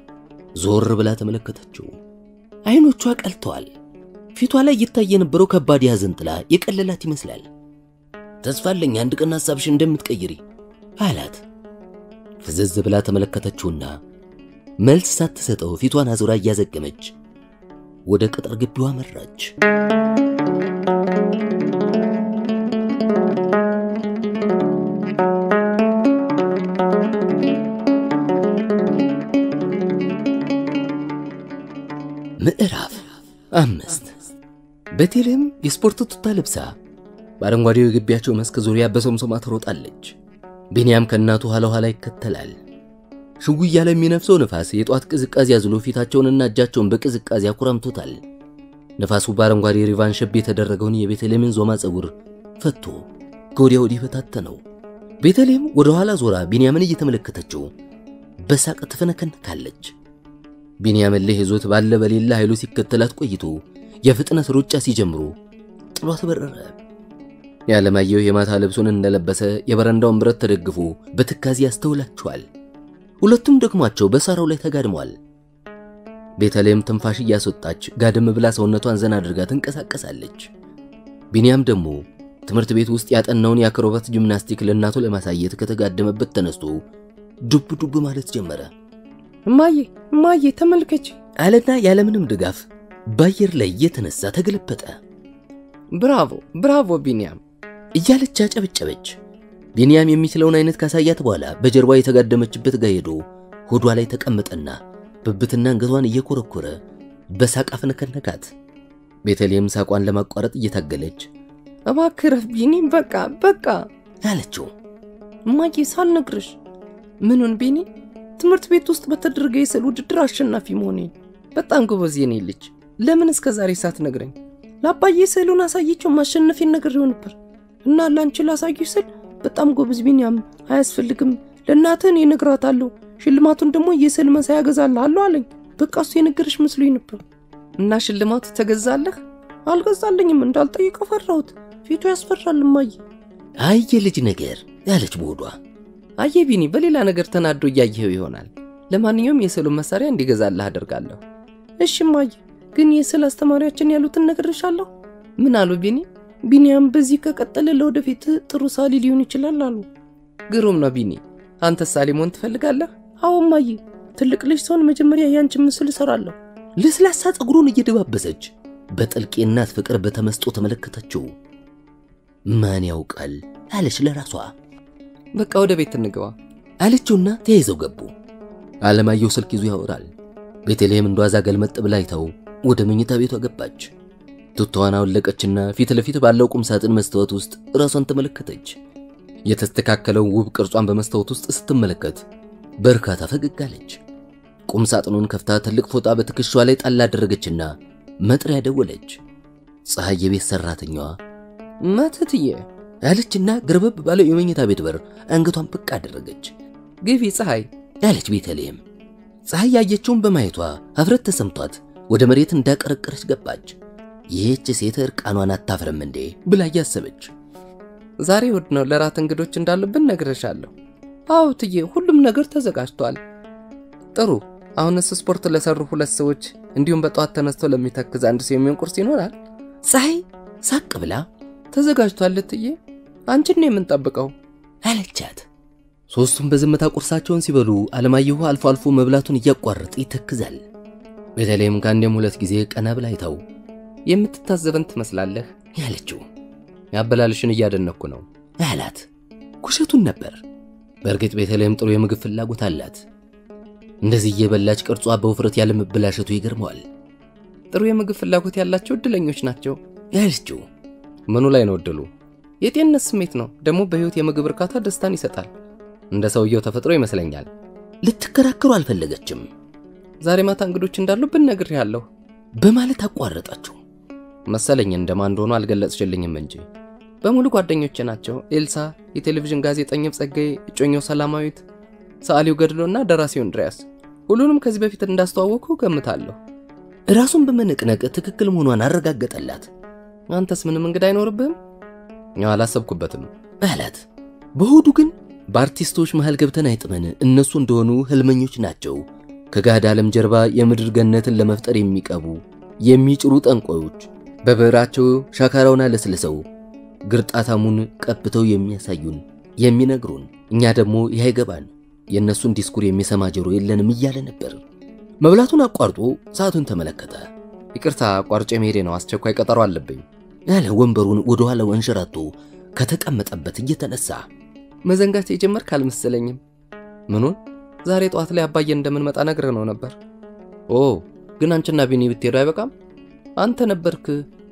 ዞር ብላ ተመለከተችው። አይኖቿ ቀልተዋል። ፊቷ ላይ ይታይ የነበረው ከባድ የሐዘን ጥላ የቀለላት ይመስላል። ተስፋ አለኝ አንድ ቀን ሐሳብሽ እንደምትቀይሪ አላት። ፍዝዝ ብላ ተመለከተችውና መልስ ሳትሰጠው ፊቷን አዙራ እያዘገመች ወደ ቅጥር ግቢዋ መራች። ቤቴልሔም የስፖርት ቱታ ለብሳ በአረንጓዴው የግቢያቸው መስክ ዙሪያ በሶምሶማ ትሮጣለች። ቢንያም ከእናቱ ኋላ ኋላ ይከተላል። ሽጉ እያለ የሚነፍሰው ነፋስ የጧት ቅዝቃዜ አዝሎ ፊታቸውንና እጃቸውን በቅዝቃዜ አኩራምቶታል። ነፋሱ በአረንጓዴ ሪቫን ሸብ የተደረገውን የቤተልሔምን ዞማ ፀጉር ፈቶ ከወዲያ ወዲህ በታተነው። ቤተልሔም ወደ ኋላ ዞራ ቢንያምን እየተመለከተችው በሳቅ ትፈነከንካለች። ቢንያም እልህ ይዞት ባለ በሌላ ኃይሉ ሲከተላት ቆይቶ የፍጥነት ሩጫ ሲጀምሩ ጥሏት በረረ። የዓለማየሁ የማታ ልብሱን እንደለበሰ የበረንዳውን ብረት ተደግፎ በትካዜ ያስተውላቸዋል። ሁለቱም ደግሟቸው በሳራው ላይ ተጋድመዋል። ቤተልሔም ትንፋሽ እያስወጣች ጋደም ብላ ሰውነቷን ዘና አድርጋ ትንቀሳቀሳለች። ቢንያም ደግሞ ትምህርት ቤት ውስጥ ያጠናውን የአክሮባት ጂምናስቲክ ለእናቱ ለማሳየት ከተጋደመበት ተነስቶ ዱብ ዱብ ማለት ጀመረ። እማዬ እማዬ ተመልከች አለና ያለምንም ድጋፍ በአየር ላይ እየተነሳ ተገለበጠ። ብራቮ ብራቮ ቢንያም እያለች አጨበጨበች። ቢንያም የሚችለውን አይነት ካሳያት በኋላ በጀርባ የተጋደመችበት ጋር ሄዶ ሆዷ ላይ ተቀመጠና ብብትና አንገቷን እየኮረኮረ በሳቅ አፍነከነካት። ቤተልሔም ሳቋን ለማቋረጥ እየታገለች እባክህ ረፍ ቢኒ በቃ በቃ አለችው። እማዬ ሳልነግርሽ ምኑን ቢኒ ትምህርት ቤት ውስጥ በተደረገ የስዕል ውድድር አሸናፊ መሆኔን በጣም ጎበዝ የኔ ልጅ ለምን እስከ ዛሬ ሳትነግረኝ ለአባዬ ስዕሉን አሳየችው ማሸነፌን ነግሬው ነበር እና ላንቺ ላሳየሽ ስል በጣም ጎበዝ ቢንያም አያስፈልግም ለእናትህ እኔ እነግራታለሁ ሽልማቱን ደግሞ የስዕል መሳያ እገዛልሃለሁ አለኝ በቃ እሱ የነገረሽ መስሎኝ ነበር እና ሽልማቱ ተገዛለህ አልገዛልኝም እንዳልጠይቀው ፈራሁት ፊቱ ያስፈራል እማዬ አይ የልጅ ነገር ያለች በሆዷ አየ ቢኒ በሌላ ነገር ተናዶ እያየኸው ይሆናል ለማንኛውም የስዕሉን መሳሪያ እንዲገዛልህ አደርጋለሁ እሺ እማዬ ግን የስዕል አስተማሪያችን ያሉትን ነግሬሻለሁ ምን አሉ ቢኒ ቢኒያም በዚህ ከቀጠለ ለወደፊት ጥሩ ሳሊ ሊሆን ይችላል አሉ ግሩም ነው ቢኒ አንተ ሳሊ መሆን ትፈልጋለህ አዎ እማዬ ትልቅ ልጅ ሰውን መጀመሪያ ያንቺን ምስል እሰራለሁ ለስላሳ ፀጉሩን እየደባበሰች በጥልቅ የእናት ፍቅር በተመስጦ ተመለከተችው። ማን ያውቃል አለች ለራሷ በቃ ወደ ቤት እንግባ አለችውና ተያይዘው ገቡ። አለማየሁ ስልክ ይዞ ያወራል። ቤተልሔም እንደዋዛ ገልመጥ ብላ አይተው ወደ መኝታ ቤቷ ገባች። ቱታዋን አወለቀችና ፊት ለፊት ባለው ቁም ሳጥን መስታወት ውስጥ ራሷን ተመለከተች። የተስተካከለው ውብ ቅርጿን በመስታወት ውስጥ ስትመለከት በርካታ ፈገግ አለች። ቁም ሳጥኑን ከፍታ ትልቅ ፎጣ በትከሻዋ ላይ ጣል አደረገችና መጥሪያ ደወለች። ፀሐይ የቤት ሰራተኛዋ መትትዬ ያለችና ገርበብ ባለው የመኝታ ቤት በር አንገቷን ብቅ አደረገች። ግቢ ፀሐይ ያለች ቤተልሔም ፀሐይ ያየችውን በማየቷ ሀፍረት ተሰምቷት ወደ መሬት እንዳቀረቀረች ገባች። ይህች ሴት እርቃኗን አታፍርም እንዴ ብላ እያሰበች ዛሬ እሑድ ነው ለራት እንግዶች እንዳሉብን ነግሬሻለሁ አዎ ትዬ ሁሉም ነገር ተዘጋጅቷል ጥሩ አሁንስ ስፖርት ለሰሩ ሁለት ሰዎች እንዲሁም በጠዋት ተነስተው ለሚተክዝ አንድ ሰው የሚሆን ቁርስ ይኖራል ፀሐይ ሳቅ ብላ ተዘጋጅቷል እትዬ አንቺን ነው የምንጠብቀው አለቻት። ሦስቱም በዝምታ ቁርሳቸውን ሲበሉ አለማየሁ አልፎ አልፎ መብላቱን እያቋረጠ ይተክዛል። ቤተልሔም ከአንዴም ሁለት ጊዜ ቀና ብላ አይታው የምትታዘበን ትመስላለህ ያለችው ያበላልሽን እያደነኩ ነው አላት። ኩሸቱን ነበር። በእርግጥ ቤተልሔም ጥሩ የምግብ ፍላጎት አላት። እንደዚህ እየበላች ቅርጿ በውፍረት ያለ መበላሸቱ ይገርመዋል። ጥሩ የምግብ ፍላጎት ያላቸው እድለኞች ናቸው ያለችው ምኑ ላይ ነው እድሉ የጤንነት ስሜት ነው ደግሞ በሕይወት የምግብ እርካታ ደስታን ይሰጣል እንደ ሰውየው ተፈጥሮ ይመስለኛል ልትከራከሩ አልፈለገችም ዛሬ ማታ እንግዶች እንዳሉብን ነግሬሃለሁ በማለት አቋረጣቸው። መሰለኝ እንደማን እንደሆኑ አልገለጽሽልኝም እንጂ በሙሉ ጓደኞቼ ናቸው። ኤልሳ፣ የቴሌቪዥን ጋዜጠኛው ጸጋዬ፣ እጮኛው ሰላማዊት፣ ሰዓሊው ገድሎና ደራሲው እንድሪያስ። ሁሉንም ከዚህ በፊት እንዳስተዋወቅኩ ገምታለሁ። ራሱን በመነቅነቅ ትክክል መሆኗን አረጋገጠላት። አንተስ ምንም እንግዳ አይኖርብህም? ያው አላሰብኩበትም አላት። በሆዱ ግን በአርቲስቶች መሃል ገብተን አይጥመን፣ እነሱ እንደሆኑ ህልመኞች ናቸው። ከጋድ ዓለም ጀርባ የምድር ገነትን ለመፍጠር የሚቀቡ የሚጭሩ ጠንቋዮች በብዕራቸው ሻካራውን አለስልሰው ግርጣታሙን ቀብተው የሚያሳዩን የሚነግሩን፣ እኛ ደግሞ ይህ አይገባን የእነሱን ዲስኩር የሚሰማ ጆሮ የለንም እያለ ነበር። መብላቱን አቋርጦ ሰዓቱን ተመለከተ። ይቅርታ አቋርጬ መሄዴ ነው፣ አስቸኳይ ቀጠሮ አለብኝ ያለ ወንበሩን ወደ ኋላው አንሸራቶ ከተቀመጠበት እየተነሳ መዘንጋት የጀመርክ አልመሰለኝም። ምኑን? ዛሬ ጠዋት ላይ አባዬ እንደምንመጣ ነግረ ነው ነበር። ኦ ግን አንቺና ቢኒ ብትሄዱ አይበቃም? አንተ ነበርክ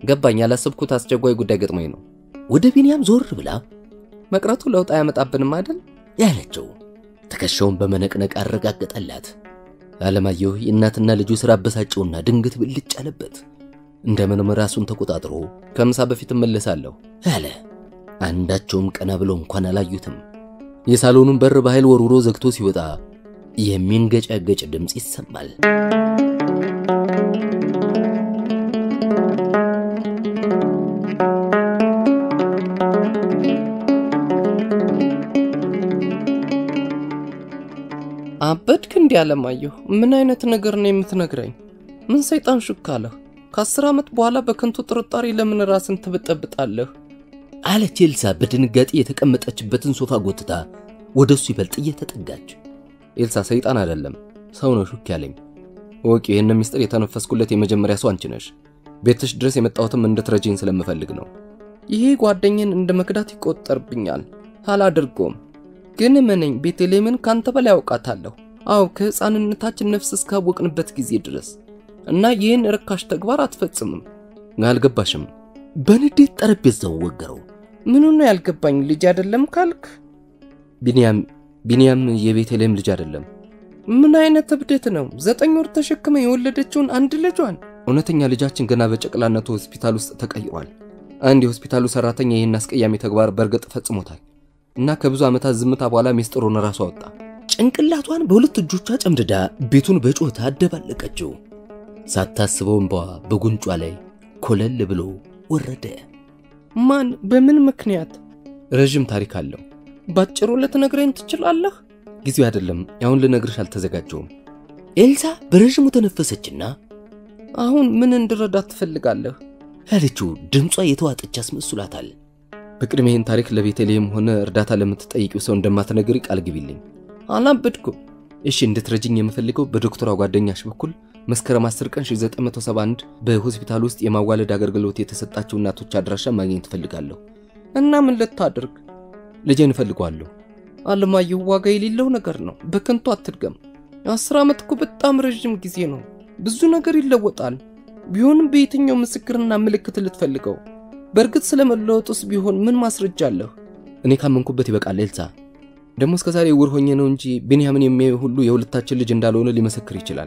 ገባኝ። ያላሰብኩት አስቸኳይ ጉዳይ ገጥሞኝ ነው። ወደ ቢንያም ዞር ብላ መቅረቱ ለውጥ አያመጣብንም አይደል ያለችው ትከሻውን በመነቅነቅ አረጋገጠላት። አለማየሁ የእናትና ልጁ ሥራ አበሳጨውና ድንገት ብልጭ አለበት። እንደምንም ራሱን ተቆጣጥሮ ከምሳ በፊት እመለሳለሁ አለ። አንዳቸውም ቀና ብለው እንኳን አላዩትም። የሳሎኑን በር በኃይል ወርውሮ ዘግቶ ሲወጣ የሚንገጫገጭ ድምፅ ይሰማል። አበድክ እንዲህ አለማየሁ፣ ምን አይነት ነገር ነው የምትነግረኝ? ምን ሰይጣን ሹክ አለህ? ከአስር ዓመት በኋላ በከንቱ ጥርጣሬ ለምን ራስን ትበጠብጣለህ? አለች ኤልሳ በድንጋጤ የተቀመጠችበትን ሶፋ ጎትታ ወደ እሱ ይበልጥ እየተጠጋች። ኤልሳ ሰይጣን አይደለም ሰው ነው ሹክ ያለኝ። ወቂ ይህን ምስጢር የተነፈስኩለት የመጀመሪያ ሰው አንቺ ነሽ። ቤትሽ ድረስ የመጣሁትም እንድትረጂኝ ስለምፈልግ ነው። ይሄ ጓደኝን እንደ መክዳት ይቆጠርብኛል። አላደርገውም። ግን እመነኝ፣ ቤተልሔምን ካንተ በላይ አውቃታለሁ። አዎ ከሕፃንነታችን ነፍስ እስካወቅንበት ጊዜ ድረስ እና ይህን ርካሽ ተግባር አትፈጽምም። አልገባሽም? በንዴት ጠረጴዛው ወገረው። ምኑ ነው ያልገባኝ? ልጅ አይደለም ካልክ ቢንያም ቢንያም የቤተልሔም ልጅ አይደለም። ምን አይነት እብደት ነው? ዘጠኝ ወር ተሸክመ የወለደችውን አንድ ልጇን እውነተኛ ልጃችን ገና በጨቅላነቱ ሆስፒታል ውስጥ ተቀይሯል። አንድ የሆስፒታሉ ሰራተኛ ይህን አስቀያሚ ተግባር በእርግጥ ፈጽሞታል እና ከብዙ ዓመታት ዝምታ በኋላ ሚስጥሩን ራሱ አወጣ። ጭንቅላቷን በሁለት እጆቿ ጨምድዳ ቤቱን በጩኸት አደባለቀችው። ሳታስበው እንባዋ በጉንጯ ላይ ኮለል ብሎ ወረደ። ማን? በምን ምክንያት? ረዥም ታሪክ አለው። ባጭሩ ልትነግረኝ ትችላለህ? ጊዜው አይደለም። አሁን ልነግርሽ አልተዘጋጀውም። ኤልሳ በረዥሙ ተነፈሰችና አሁን ምን እንድረዳት ትፈልጋለህ? ያለችው ድምጿ የተዋጠች አስመስሏታል። በቅድሚያ ይህን ታሪክ ለቤተልሔም ሆነ እርዳታ ለምትጠይቂው ሰው እንደማትነግሪ ቃል ግቢልኝ። አላበድኩም። እሺ፣ እንድትረጅኝ የምፈልገው በዶክተሯ ጓደኛሽ በኩል መስከረም 10 ቀን 1971 በሆስፒታል ውስጥ የማዋለድ አገልግሎት የተሰጣቸው እናቶች አድራሻ ማግኘት እፈልጋለሁ። እና ምን ልታደርግ? ልጄን እፈልገዋለሁ። አለማየሁ፣ ዋጋ የሌለው ነገር ነው። በከንቱ አትድገም። አስር ዓመት እኮ በጣም ረዥም ጊዜ ነው። ብዙ ነገር ይለወጣል። ቢሆንም በየትኛው ምስክርና ምልክት ልትፈልገው? በእርግጥ ስለመለወጡስ ቢሆን ምን ማስረጃ አለህ? እኔ ካመንኩበት ይበቃል ኤልሳ። ደግሞ እስከዛሬ ዕውር ሆኜ ነው እንጂ ቢንያምን የሚያዩ ሁሉ የሁለታችን ልጅ እንዳልሆነ ሊመሰክር ይችላል።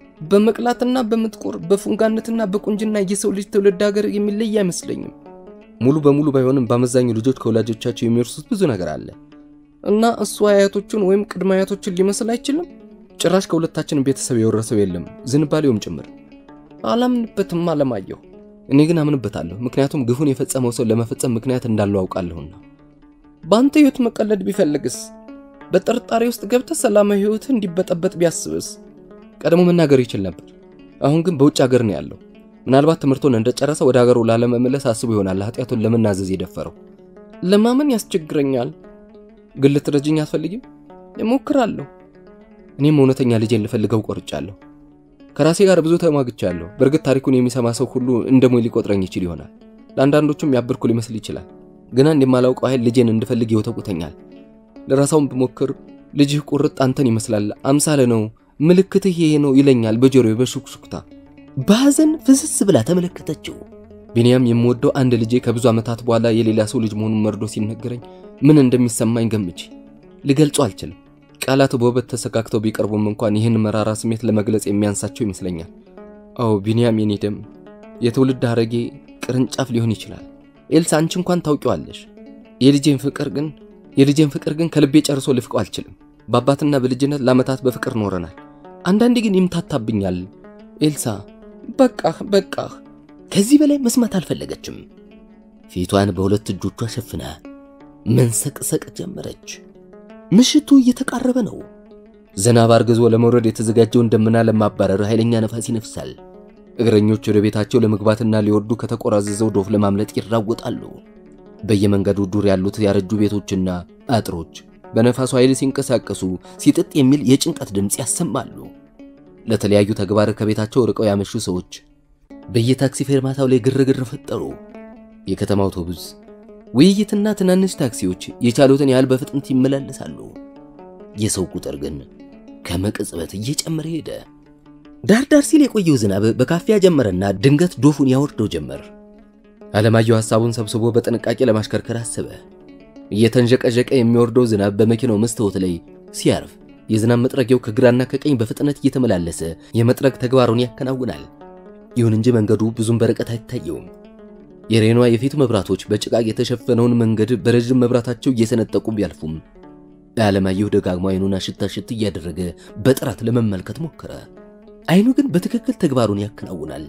በመቅላትና በምጥቆር በፉንጋነትና በቁንጅና የሰው ልጅ ትውልድ ሀገር የሚለይ አይመስለኝም። ሙሉ በሙሉ ባይሆንም በአመዛኙ ልጆች ከወላጆቻቸው የሚወርሱት ብዙ ነገር አለ እና እሱ አያቶቹን ወይም ቅድመ አያቶችን ሊመስል አይችልም። ጭራሽ ከሁለታችን ቤተሰብ የወረሰው የለም፣ ዝንባሌውም ጭምር። አላምንበትም አለማየሁ። እኔ ግን አምንበታለሁ፣ ምክንያቱም ግፉን የፈጸመው ሰው ለመፈጸም ምክንያት እንዳለው አውቃለሁና። በአንተ ሕይወት መቀለድ ቢፈልግስ? በጥርጣሬ ውስጥ ገብተህ ሰላማዊ ሕይወትህ እንዲበጠበጥ ቢያስብስ? ቀድሞ መናገር ይችል ነበር። አሁን ግን በውጭ ሀገር ነው ያለው። ምናልባት ትምህርቱን እንደጨረሰ ወደ ሀገሩ ላለመመለስ አስቦ ይሆናል ኃጢአቱን ለመናዘዝ የደፈረው። ለማመን ያስቸግረኛል። ግን ልትረጅኝ አትፈልጊም? እሞክራለሁ። እኔም እውነተኛ ልጄን ልፈልገው ቆርጫለሁ። ከራሴ ጋር ብዙ ተሟግቻለሁ። በእርግጥ ታሪኩን የሚሰማ ሰው ሁሉ እንደ ሞኝ ሊቆጥረኝ ይችል ይሆናል። ለአንዳንዶቹም ያበርኩ ሊመስል ይችላል። ግና እንደማላውቀው ኃይል ልጄን እንድፈልግ ይወተቁተኛል። ለራሳውን ብሞክር ልጅህ ቁርጥ አንተን ይመስላል፣ አምሳለ ነው፣ ምልክትህ ይሄ ነው ይለኛል በጆሮዬ በሹክሹክታ። በሐዘን ፍስስ ብላ ተመለከተችው። ቢንያም የምወደው አንድ ልጄ ከብዙ ዓመታት በኋላ የሌላ ሰው ልጅ መሆኑን መርዶ ሲነገረኝ ምን እንደሚሰማኝ ገምቼ ልገልጾ አልችልም። ቃላት በውበት ተሰካክተው ቢቀርቡም እንኳን ይህን መራራ ስሜት ለመግለጽ የሚያንሳቸው ይመስለኛል። አዎ ቢንያም የኔ ደም፣ የትውልድ ሐረጌ ቅርንጫፍ ሊሆን ይችላል። ኤልሳ አንቺ እንኳን ታውቂዋለሽ። የልጄን ፍቅር ግን የልጄን ፍቅር ግን ከልቤ ጨርሶ ልፍቀው አልችልም። በአባትና በልጅነት ለዓመታት በፍቅር ኖረናል። አንዳንዴ ግን ይምታታብኛል። ኤልሳ በቃህ በቃህ። ከዚህ በላይ መስማት አልፈለገችም። ፊቷን በሁለት እጆቿ ሸፍና መንሰቅሰቅ ጀመረች። ምሽቱ እየተቃረበ ነው። ዝናብ አርግዞ ለመውረድ የተዘጋጀውን ደመና ለማባረር ኃይለኛ ነፋስ ይነፍሳል። እግረኞች ወደ ቤታቸው ለመግባትና ሊወርዱ ከተቆራዘዘው ዶፍ ለማምለጥ ይራወጣሉ። በየመንገዱ ዱር ያሉት ያረጁ ቤቶችና አጥሮች በነፋሱ ኃይል ሲንቀሳቀሱ ሲጥጥ የሚል የጭንቀት ድምፅ ያሰማሉ። ለተለያዩ ተግባር ከቤታቸው ርቀው ያመሹ ሰዎች በየታክሲ ፌርማታው ላይ ግርግር ፈጠሩ። የከተማ አውቶቡስ፣ ውይይትና ትናንሽ ታክሲዎች የቻሉትን ያህል በፍጥነት ይመላለሳሉ። የሰው ቁጥር ግን ከመቅጽበት እየጨመረ ሄደ። ዳር ዳር ሲል የቆየው ዝናብ በካፊያ ጀመረና ድንገት ዶፉን ያወርደው ጀመር። አለማየሁ ሐሳቡን ሰብስቦ በጥንቃቄ ለማሽከርከር አሰበ። እየተንዠቀዠቀ የሚወርደው ዝናብ በመኪናው መስታወት ላይ ሲያርፍ የዝናብ መጥረጊያው ከግራና ከቀኝ በፍጥነት እየተመላለሰ የመጥረግ ተግባሩን ያከናውናል። ይሁን እንጂ መንገዱ ብዙም በርቀት አይታየውም። የሬኗ የፊት መብራቶች በጭቃቅ የተሸፈነውን መንገድ በረዥም መብራታቸው እየሰነጠቁ ቢያልፉም አለማየሁ ደጋግሞ አይኑን አሽት አሽት እያደረገ በጥራት ለመመልከት ሞከረ። አይኑ ግን በትክክል ተግባሩን ያከናውናል።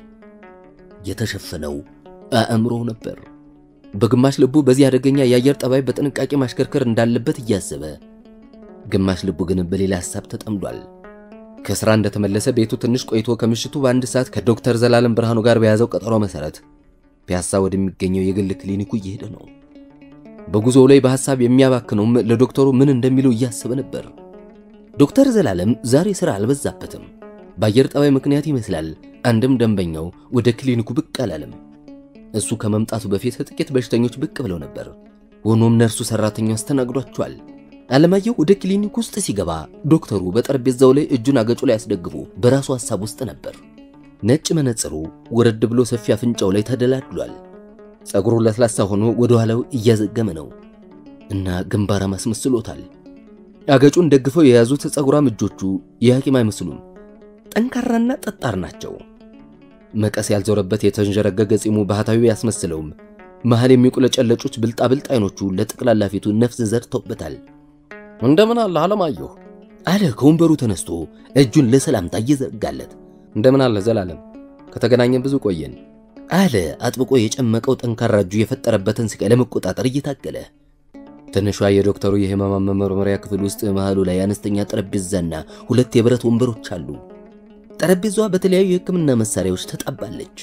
የተሸፈነው አእምሮው ነበር። በግማሽ ልቡ በዚህ አደገኛ የአየር ጠባይ በጥንቃቄ ማሽከርከር እንዳለበት እያሰበ፣ ግማሽ ልቡ ግን በሌላ ሐሳብ ተጠምዷል። ከሥራ እንደተመለሰ ቤቱ ትንሽ ቆይቶ ከምሽቱ በአንድ ሰዓት ከዶክተር ዘላለም ብርሃኑ ጋር በያዘው ቀጠሮ መሠረት ፒያሳ ወደሚገኘው የግል ክሊኒኩ እየሄደ ነው። በጉዞው ላይ በሐሳብ የሚያባክነውም ለዶክተሩ ምን እንደሚለው እያሰበ ነበር። ዶክተር ዘላለም ዛሬ ሥራ አልበዛበትም። በአየር ጠባይ ምክንያት ይመስላል አንድም ደንበኛው ወደ ክሊኒኩ ብቅ አላለም። እሱ ከመምጣቱ በፊት ጥቂት በሽተኞች ብቅ ብለው ነበር። ሆኖም ነርሱ ሰራተኛው አስተናግዷቸዋል። አለማየሁ ወደ ክሊኒክ ውስጥ ሲገባ ዶክተሩ በጠረጴዛው ላይ እጁን አገጩ ላይ አስደግፎ በራሱ ሐሳብ ውስጥ ነበር። ነጭ መነጽሩ ወረድ ብሎ ሰፊ አፍንጫው ላይ ተደላድሏል። ጸጉሩ ለስላሳ ሆኖ ወደ ኋላው እያዘገመ ነው እና ግንባራም አስመስሎታል። አገጩን ደግፈው የያዙት ጸጉራም እጆቹ የሐኪም አይመስሉም። ጠንካራና ጠጣር ናቸው። መቀስ ያልዞረበት የተንዠረገገ ጺሙ ባህታዊ ያስመስለውም መሃል የሚቁለጨለጩት ብልጣብልጥ አይኖቹ ለጠቅላላ ፊቱ ነፍስ ዘርተውበታል። እንደምን አለ አለማየሁ አለ ከወንበሩ ተነስቶ እጁን ለሰላምታ እየዘረጋለት። እንደምን አለ ዘላለም ከተገናኘን ብዙ ቆየን አለ አጥብቆ የጨመቀው ጠንካራ እጁ የፈጠረበትን ስቃይ ለመቆጣጠር እየታገለ። ትንሿ የዶክተሩ የህመማ መመርመሪያ ክፍል ውስጥ መሃሉ ላይ አነስተኛ ጠረጴዛና ሁለት የብረት ወንበሮች አሉ። ጠረጴዛዋ በተለያዩ የሕክምና መሳሪያዎች ተጣባለች።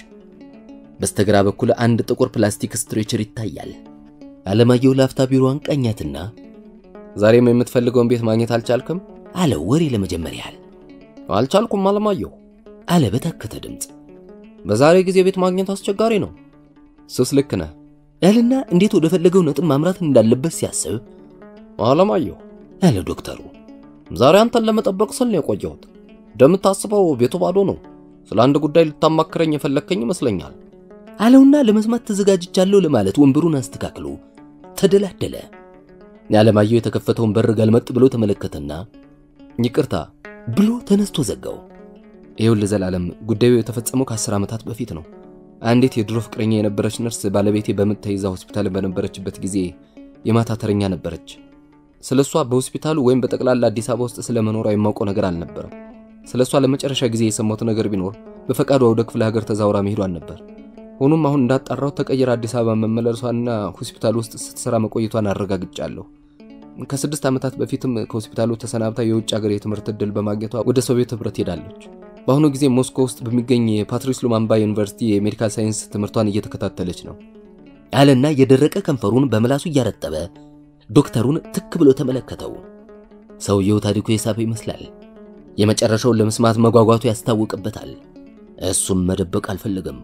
በስተግራ በኩል አንድ ጥቁር ፕላስቲክ ስትሬቸር ይታያል። አለማየሁ ላፍታ ቢሮዋን ቃኛትና ዛሬም የምትፈልገውን ቤት ማግኘት አልቻልክም አለ ወሬ ለመጀመር ያህል። አልቻልኩም አለማየሁ አለ በታከተ ድምፅ። በዛሬ ጊዜ ቤት ማግኘት አስቸጋሪ ነው ሱስ ልክ ነህ ያልና እንዴት ወደ ፈለገው ነጥብ ማምራት እንዳለበት ሲያስብ አለማየሁ አለ ዶክተሩ። ዛሬ አንተን ለመጠበቅ ስል ነው የቆየሁት እንደምታስበው ቤቱ ባዶ ነው ስለ አንድ ጉዳይ ልታማክረኝ የፈለግከኝ ይመስለኛል አለውና ለመስማት ተዘጋጅቻለሁ ለማለት ወንበሩን አስተካክሎ ተደላደለ። የዓለማየሁ የተከፈተውን በር ገልመጥ ብሎ ተመለከተና ይቅርታ ብሎ ተነስቶ ዘጋው። ይኸውልህ ዘላለም ጉዳዩ የተፈጸመው ከአስር ዓመታት በፊት ነው አንዲት የድሮ ፍቅረኛ የነበረች ነርስ ባለቤቴ በምጥ ተይዛ ሆስፒታል በነበረችበት ጊዜ የማታ ተረኛ ነበረች ስለ እሷ በሆስፒታሉ ወይም በጠቅላላ አዲስ አበባ ውስጥ ስለ መኖሯ የማውቀው ነገር አልነበረም ስለ እሷ ለመጨረሻ ጊዜ የሰማሁት ነገር ቢኖር በፈቃዷ ወደ ክፍለ ሀገር ተዛውራ መሄዷን ነበር ሆኖም አሁን እንዳጣራው ተቀይራ አዲስ አበባ መመለሷና ሆስፒታል ውስጥ ስትሰራ መቆየቷን አረጋግጫለሁ ከስድስት ዓመታት በፊትም ከሆስፒታሉ ተሰናብታ የውጭ ሀገር የትምህርት ዕድል በማግኘቷ ወደ ሶቪየት ህብረት ሄዳለች በአሁኑ ጊዜ ሞስኮ ውስጥ በሚገኝ የፓትሪስ ሉማምባ ዩኒቨርሲቲ የሜዲካል ሳይንስ ትምህርቷን እየተከታተለች ነው አለና የደረቀ ከንፈሩን በምላሱ እያረጠበ ዶክተሩን ትክ ብሎ ተመለከተው። ሰውየው ታሪኩ የሳበ ይመስላል። የመጨረሻውን ለመስማት መጓጓቱ ያስታውቅበታል። እሱም መደበቅ አልፈለገም።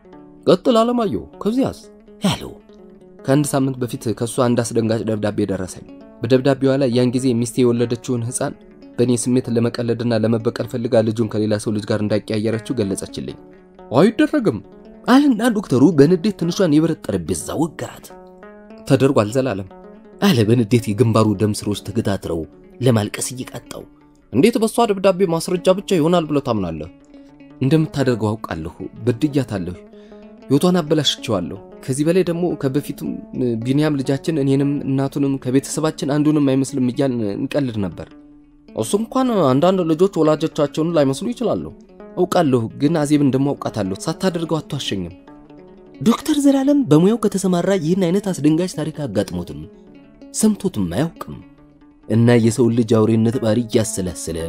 ቀጥል አለማየሁ ከዚያስ ያለው ከአንድ ሳምንት በፊት ከእሷ አንድ አስደንጋጭ ደብዳቤ ደረሰኝ በደብዳቤዋ ላይ ያን ጊዜ ሚስቴ የወለደችውን ህፃን በእኔ ስሜት ለመቀለድና ለመበቀል ፈልጋ ልጁን ከሌላ ሰው ልጅ ጋር እንዳቀያየረችው ገለጸችልኝ አይደረግም አልና ዶክተሩ በንዴት ትንሿን የብረት ጠረጴዛ ወገራት። ተደርጓል ዘላለም አለ በንዴት የግንባሩ ደም ስሮች ተገታትረው ለማልቀስ እየቃጣው። እንዴት በሷ ደብዳቤ ማስረጃ ብቻ ይሆናል ብለህ ታምናለህ እንደምታደርገው አውቃለሁ። በድያታለሁ። ሕይወቷን አበላሽቸዋለሁ። ከዚህ በላይ ደግሞ ከበፊቱም ቢንያም ልጃችን እኔንም እናቱንም ከቤተሰባችን አንዱንም አይመስልም እያልን እንቀልድ ነበር። እሱ እንኳን አንዳንድ ልጆች ወላጆቻቸውን ላይመስሉ ይችላሉ። አውቃለሁ፣ ግን አዜብን ደግሞ አውቃታለሁ። ሳታደርገው አትዋሸኝም። ዶክተር ዘላለም በሙያው ከተሰማራ ይህን አይነት አስደንጋጭ ታሪክ አጋጥሞትም ሰምቶትም አያውቅም እና የሰውን ልጅ አውሬነት ባህሪ እያሰላሰለ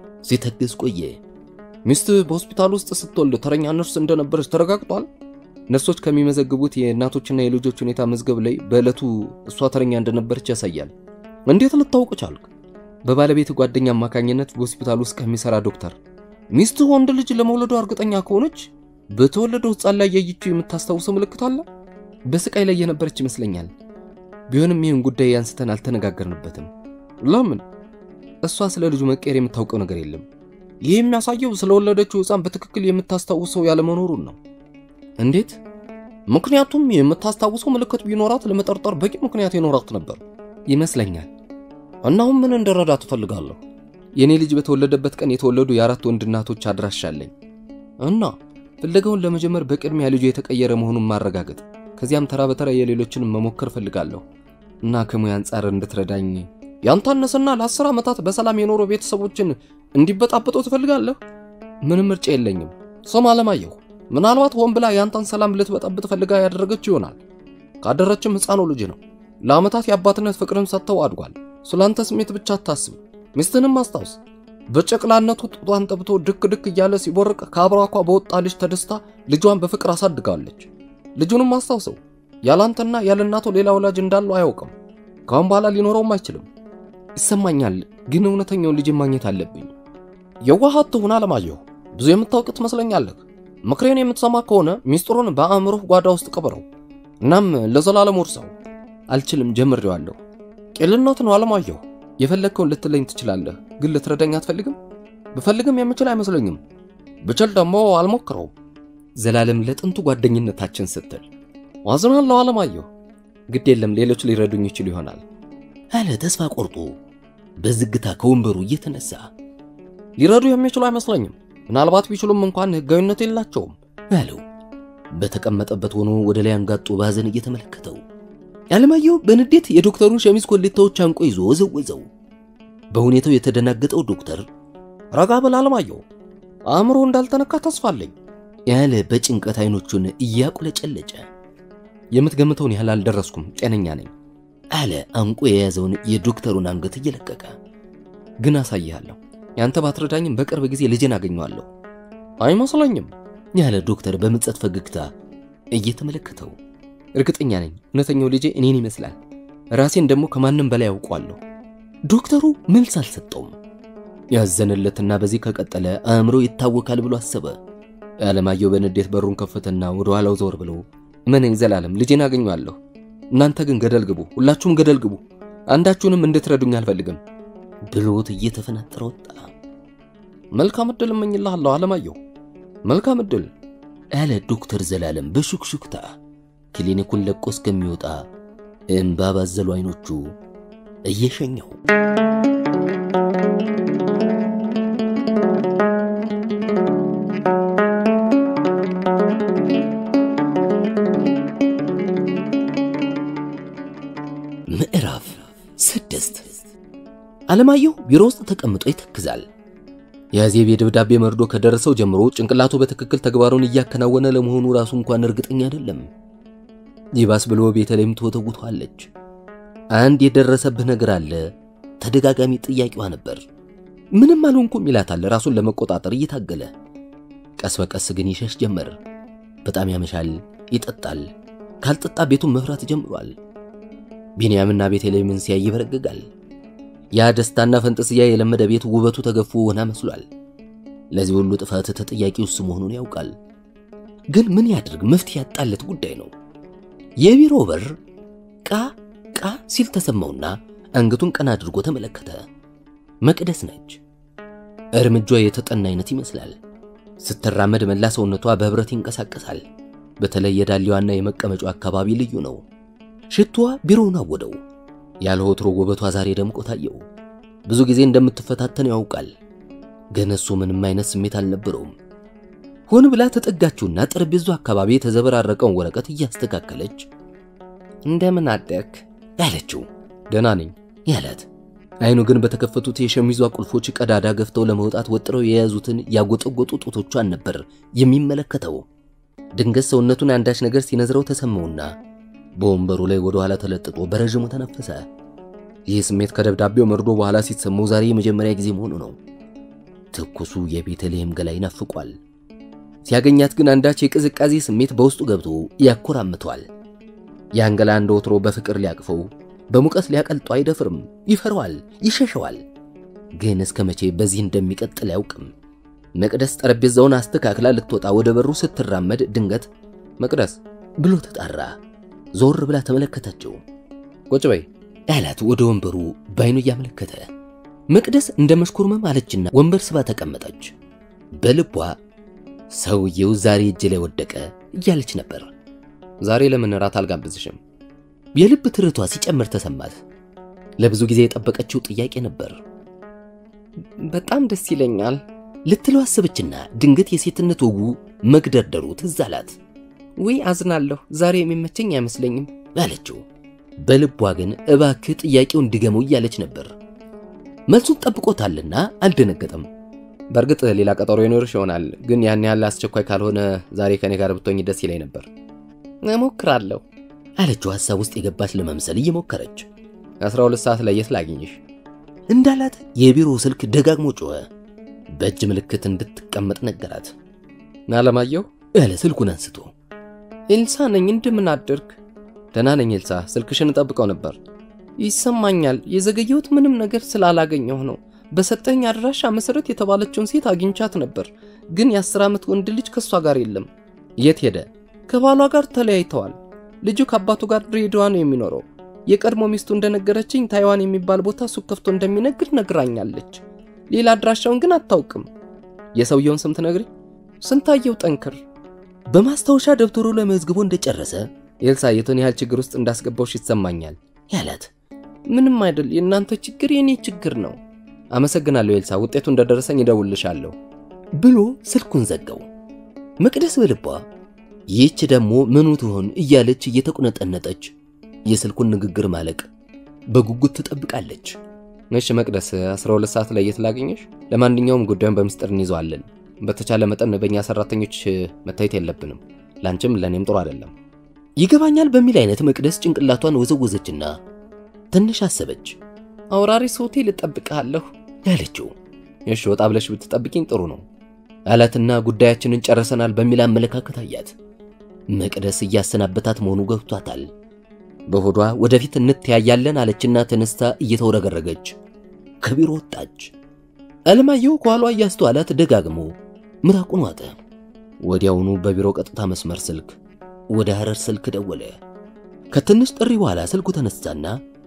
ሲተግዝ ቆየ። ሚስት በሆስፒታል ውስጥ ስትወልድ ተረኛ ነርስ እንደነበረች ተረጋግጧል። ነርሶች ከሚመዘግቡት የእናቶችና የልጆች ሁኔታ መዝገብ ላይ በዕለቱ እሷ ተረኛ እንደነበረች ያሳያል። እንዴት ልታውቅ ቻልክ? በባለቤት ጓደኛ አማካኝነት በሆስፒታል ውስጥ ከሚሰራ ዶክተር። ሚስት ወንድ ልጅ ለመውለዱ እርግጠኛ ከሆነች በተወለደው ሕፃን ላይ ያየችው የምታስታውሰው ምልክት አለ? በስቃይ ላይ የነበረች ይመስለኛል። ቢሆንም ይህን ጉዳይ አንስተን አልተነጋገርንበትም። ለምን? እሷ ስለ ልጁ መቀየር የምታውቀው ነገር የለም። ይህ የሚያሳየው ስለወለደችው ሕፃን በትክክል የምታስታውሰው ያለመኖሩን ነው። እንዴት? ምክንያቱም የምታስታውሰው ምልክት ቢኖራት ለመጠርጠር በቂ ምክንያት ይኖራት ነበር ይመስለኛል። እናሁን ምን እንደረዳ ትፈልጋለሁ? የኔ ልጅ በተወለደበት ቀን የተወለዱ የአራት ወንድ እናቶች አድራሻ አለኝ እና ፍለጋውን ለመጀመር በቅድሚያ ልጁ የተቀየረ መሆኑን ማረጋገጥ፣ ከዚያም ተራ በተራ የሌሎችንም መሞከር ፈልጋለሁ እና ከሙያ አንጻር እንድትረዳኝ ያንታነሰና ለአስር ዓመታት በሰላም የኖሩ ቤተሰቦችን እንዲበጣበጡ ትፈልጋለህ? ምንም ምርጫ የለኝም። ስም አለማየሁ፣ ምናልባት ሆን ብላ ያንተን ሰላም ልትበጠብጥ ፈልጋ ያደረገች ይሆናል። ካደረችም ሕፃኑ ልጅ ነው። ለዓመታት የአባትነት ፍቅርን ሰጥተው አድጓል። ስላንተ ስሜት ብቻ አታስብ። ሚስትንም አስታውስ። በጨቅላነቱ ጡቷን ጠብቶ ድክ ድክ እያለ ሲቦርቅ ከአብራኳ በወጣ ልጅ ተደስታ ልጇን በፍቅር አሳድጋለች። ልጁንም አስታውሰው። ያላንተና ያለ እናቱ ሌላ ወላጅ እንዳለው አያውቅም። ካሁን በኋላ ሊኖረውም አይችልም። ይሰማኛል፣ ግን እውነተኛውን ልጅ ማግኘት አለብኝ። የዋህ አትሁን አለማየሁ። ብዙ የምታውቅ ትመስለኛለህ። ምክሬን የምትሰማ ከሆነ ሚስጥሩን በአእምሮህ ጓዳ ውስጥ ቅበረው። እናም ለዘላለም ውርሰው። አልችልም፣ ጀምሬዋለሁ። ቄልነት ነው አለማየሁ። የፈለግከውን ልትለኝ ትችላለህ፣ ግን ልትረዳኝ አትፈልግም? ብፈልግም የምችል አይመስለኝም። ብችል ደግሞ አልሞክረውም። ዘላለም፣ ለጥንቱ ጓደኝነታችን ስትል ዋዝናለሁ አለማየሁ። ግድ የለም ሌሎች ሊረዱኝ ይችሉ ይሆናል አለ ተስፋ ቆርጦ በዝግታ ከወንበሩ እየተነሳ። ሊረዱ የሚችሉ አይመስለኝም። ምናልባት ቢችሉም እንኳን ሕጋዊነት የላቸውም አለው በተቀመጠበት ሆኖ ወደ ላይ አንጋጦ ባዘን እየተመለከተው። አለማየሁ በንዴት የዶክተሩን ሸሚዝ ኮሌታዎች አንቆ ይዞ ወዘወዘው። በሁኔታው የተደናገጠው ዶክተር ረጋ በል አለማየሁ፣ አእምሮ እንዳልተነካ ተስፋ አለኝ ያለ በጭንቀት አይኖቹን እያቁለጨለጨ የምትገምተውን ያህል አልደረስኩም፣ ጤነኛ ነኝ አለ አንቆ የያዘውን የዶክተሩን አንገት እየለቀቀ። ግን አሳይሃለሁ። ያንተ ባትረዳኝም በቅርብ ጊዜ ልጄን አገኘዋለሁ። አይመስለኝም ያለ ዶክተር በምጸት ፈገግታ እየተመለከተው። እርግጠኛ ነኝ እውነተኛው ልጄ እኔን ይመስላል። ራሴን ደግሞ ከማንም በላይ አውቋለሁ። ዶክተሩ መልስ አልሰጠውም። ያዘነለትና በዚህ ከቀጠለ አእምሮ ይታወካል ብሎ አሰበ። አለማየሁ በንዴት በሩን ከፈተና ወደ ኋላው ዘወር ብሎ እመነኝ ዘላለም ልጄን አገኘዋለሁ። እናንተ ግን ገደል ግቡ፣ ሁላችሁም ገደል ግቡ። አንዳችሁንም እንድትረዱኝ አልፈልግም ብሎት እየተፈናጠረ ወጣ። መልካም ዕድል እመኝልሃለሁ አለማየሁ፣ መልካም ዕድል አለ ዶክተር ዘላለም በሹክሹክታ ክሊኒኩን ለቆ እስከሚወጣ እምባ ባዘሉ አይኖቹ እየሸኘው። ምዕራፍ ስድስት አለማየሁ ቢሮ ውስጥ ተቀምጦ ይተክዛል። የአዜብ የደብዳቤ መርዶ ከደረሰው ጀምሮ ጭንቅላቱ በትክክል ተግባሩን እያከናወነ ለመሆኑ ራሱ እንኳን እርግጠኛ አይደለም። ይባስ ብሎ ቤተልሔም ትወተውተዋለች። አንድ የደረሰብህ ነገር አለ ተደጋጋሚ ጥያቄዋ ነበር። ምንም አልሆንኩም ይላታል ራሱን ለመቆጣጠር እየታገለ። ቀስ በቀስ ግን ይሸሽ ጀመር። በጣም ያመሻል፣ ይጠጣል። ካልጠጣ ቤቱን መፍራት ጀምሯል። ቢንያምና ቤተልሔምን ሲያይ ይበረግጋል። ያ ደስታና ፈንጠስያ የለመደ ቤት ውበቱ ተገፎ ወና መስሏል። ለዚህ ሁሉ ጥፋት ተጠያቂው እሱ መሆኑን ያውቃል። ግን ምን ያድርግ? መፍትሄ ያጣለት ጉዳይ ነው። የቢሮ በር ቃ ቃ ሲል ተሰማውና አንገቱን ቀና አድርጎ ተመለከተ። መቅደስ ነች። እርምጇ የተጠና አይነት ይመስላል። ስትራመድ መላ ሰውነቷ በህብረት ይንቀሳቀሳል። በተለይ የዳሌዋና የመቀመጫው አካባቢ ልዩ ነው። ሽቷ ቢሮውን አወደው። ያለ ወትሮ ውበቷ ዛሬ ደምቆ ታየው። ብዙ ጊዜ እንደምትፈታተን ያውቃል፣ ግን እሱ ምንም አይነት ስሜት አልነበረውም። ሆን ብላ ተጠጋችውና ጠረጴዛው አካባቢ የተዘበራረቀውን ወረቀት እያስተካከለች እንደምን አደክ ያለችው። ደህና ነኝ ያላት አይኑ ግን በተከፈቱት የሸሚዟ ቁልፎች ቀዳዳ ገፍተው ለመውጣት ወጥረው የያዙትን ያጎጠጎጡ ጡቶቿን ነበር የሚመለከተው። ድንገት ሰውነቱን አንዳች ነገር ሲነዝረው ተሰማውና በወንበሩ ላይ ወደ ኋላ ተለጥጦ በረዥሙ ተነፈሰ። ይህ ስሜት ከደብዳቤው መርዶ በኋላ ሲሰማው ዛሬ የመጀመሪያ ጊዜ መሆኑ ነው። ትኩሱ የቤተልሔም ገላ ይናፍቋል። ሲያገኛት ግን አንዳች የቅዝቃዜ ስሜት በውስጡ ገብቶ ያኮራምተዋል። ያን ገላ እንደ ወትሮ በፍቅር ሊያቅፈው በሙቀት ሊያቀልጦ አይደፍርም። ይፈራዋል፣ ይሸሸዋል። ግን እስከ መቼ በዚህ እንደሚቀጥል አያውቅም። መቅደስ ጠረጴዛውን አስተካክላ ልትወጣ ወደ በሩ ስትራመድ ድንገት መቅደስ ብሎ ተጣራ። ዞር ብላ ተመለከተችው። ቁጭ በይ ያላት ወደ ወንበሩ ባይኑ እያመለከተ። መቅደስ እንደ መሽኮርመም አለችና ወንበር ስባ ተቀመጠች። በልቧ ሰውየው ዛሬ እጅ ላይ ወደቀ እያለች ነበር። ዛሬ ለምን እራት አልጋብዝሽም? የልብ ትርቷ ሲጨምር ተሰማት። ለብዙ ጊዜ የጠበቀችው ጥያቄ ነበር። በጣም ደስ ይለኛል ልትለው አሰበችና ድንገት የሴትነት ወጉ መግደርደሩ ትዝ አላት። ውይ አዝናለሁ፣ ዛሬ የሚመቸኝ አይመስለኝም አለችው። በልቧ ግን እባክህ ጥያቄውን ድገመው እያለች ነበር። መልሱን ጠብቆታልና አልደነገጠም። በእርግጥ ሌላ ቀጠሮ ይኖርሽ ይሆናል፣ ግን ያን ያህል አስቸኳይ ካልሆነ ዛሬ ከኔ ጋር ብትሆኝ ደስ ይለኝ ነበር። እሞክራለሁ አለችው ሐሳብ ውስጥ የገባች ለመምሰል እየሞከረች። 12 ሰዓት ላይ የት ላግኝሽ? እንዳላት የቢሮ ስልክ ደጋግሞ ጮኸ። በእጅ ምልክት እንድትቀመጥ ነገራት። አለማየሁ ያለ ስልኩን አንስቶ ኤልሳ ነኝ፣ እንደምን አደርክ? ደህና ነኝ ኤልሳ፣ ስልክሽን እጠብቀው ነበር። ይሰማኛል፣ የዘገየሁት ምንም ነገር ስላላገኘሁ ነው። በሰጠኝ አድራሻ መሰረት የተባለችውን ሴት አግኝቻት ነበር፣ ግን የአስር ዓመት ወንድ ልጅ ከእሷ ጋር የለም። የት ሄደ? ከባሏ ጋር ተለያይተዋል። ልጁ ከአባቱ ጋር ድሬዳዋ ነው የሚኖረው። የቀድሞ ሚስቱ እንደነገረችኝ ታይዋን የሚባል ቦታ ሱቅ ከፍቶ እንደሚነግድ ነግራኛለች። ሌላ አድራሻውን ግን አታውቅም። የሰውየውን ስም ትነግሪ? ስንታየው ጠንክር። በማስታወሻ ደብተሩ ለመዝግቦ እንደጨረሰ ኤልሳ የቱን ያህል ችግር ውስጥ እንዳስገባውሽ ይሰማኛል ያላት። ምንም አይደል፣ የእናንተ ችግር የኔ ችግር ነው። አመሰግናለሁ ኤልሳ፣ ውጤቱ እንደደረሰኝ እደውልልሻለሁ ብሎ ስልኩን ዘጋው። መቅደስ በልቧ ይህች ደግሞ ምኑ ትሆን እያለች እየተቁነጠነጠች የስልኩን ንግግር ማለቅ በጉጉት ትጠብቃለች። እሺ መቅደስ፣ 12 ሰዓት ላይ የት ላገኘሽ? ለማንኛውም ጉዳዩን በምስጢር እንይዘዋለን። በተቻለ መጠን በእኛ ሰራተኞች መታየት የለብንም። ላንቺም ለእኔም ጥሩ አይደለም። ይገባኛል በሚል አይነት መቅደስ ጭንቅላቷን ወዘወዘችና ትንሽ አሰበች። አውራሪስ ሆቴል እጠብቅሃለሁ ያለችው እሺ፣ ወጣ ብለሽ ብትጠብቂኝ ጥሩ ነው አላትና ጉዳያችንን ጨርሰናል በሚል አመለካከት አያት። መቅደስ እያሰናበታት መሆኑ ገብቷታል። በሆዷ ወደፊት እንተያያለን አለችና ተነስታ እየተወረገረገች ከቢሮ ወጣች። አለማየሁ ከኋሏ እያስተዋላት ደጋግሞ ምራቁን ዋጠ። ወዲያውኑ በቢሮ ቀጥታ መስመር ስልክ ወደ ሐረር ስልክ ደወለ። ከትንሽ ጥሪ በኋላ ስልኩ ተነሳና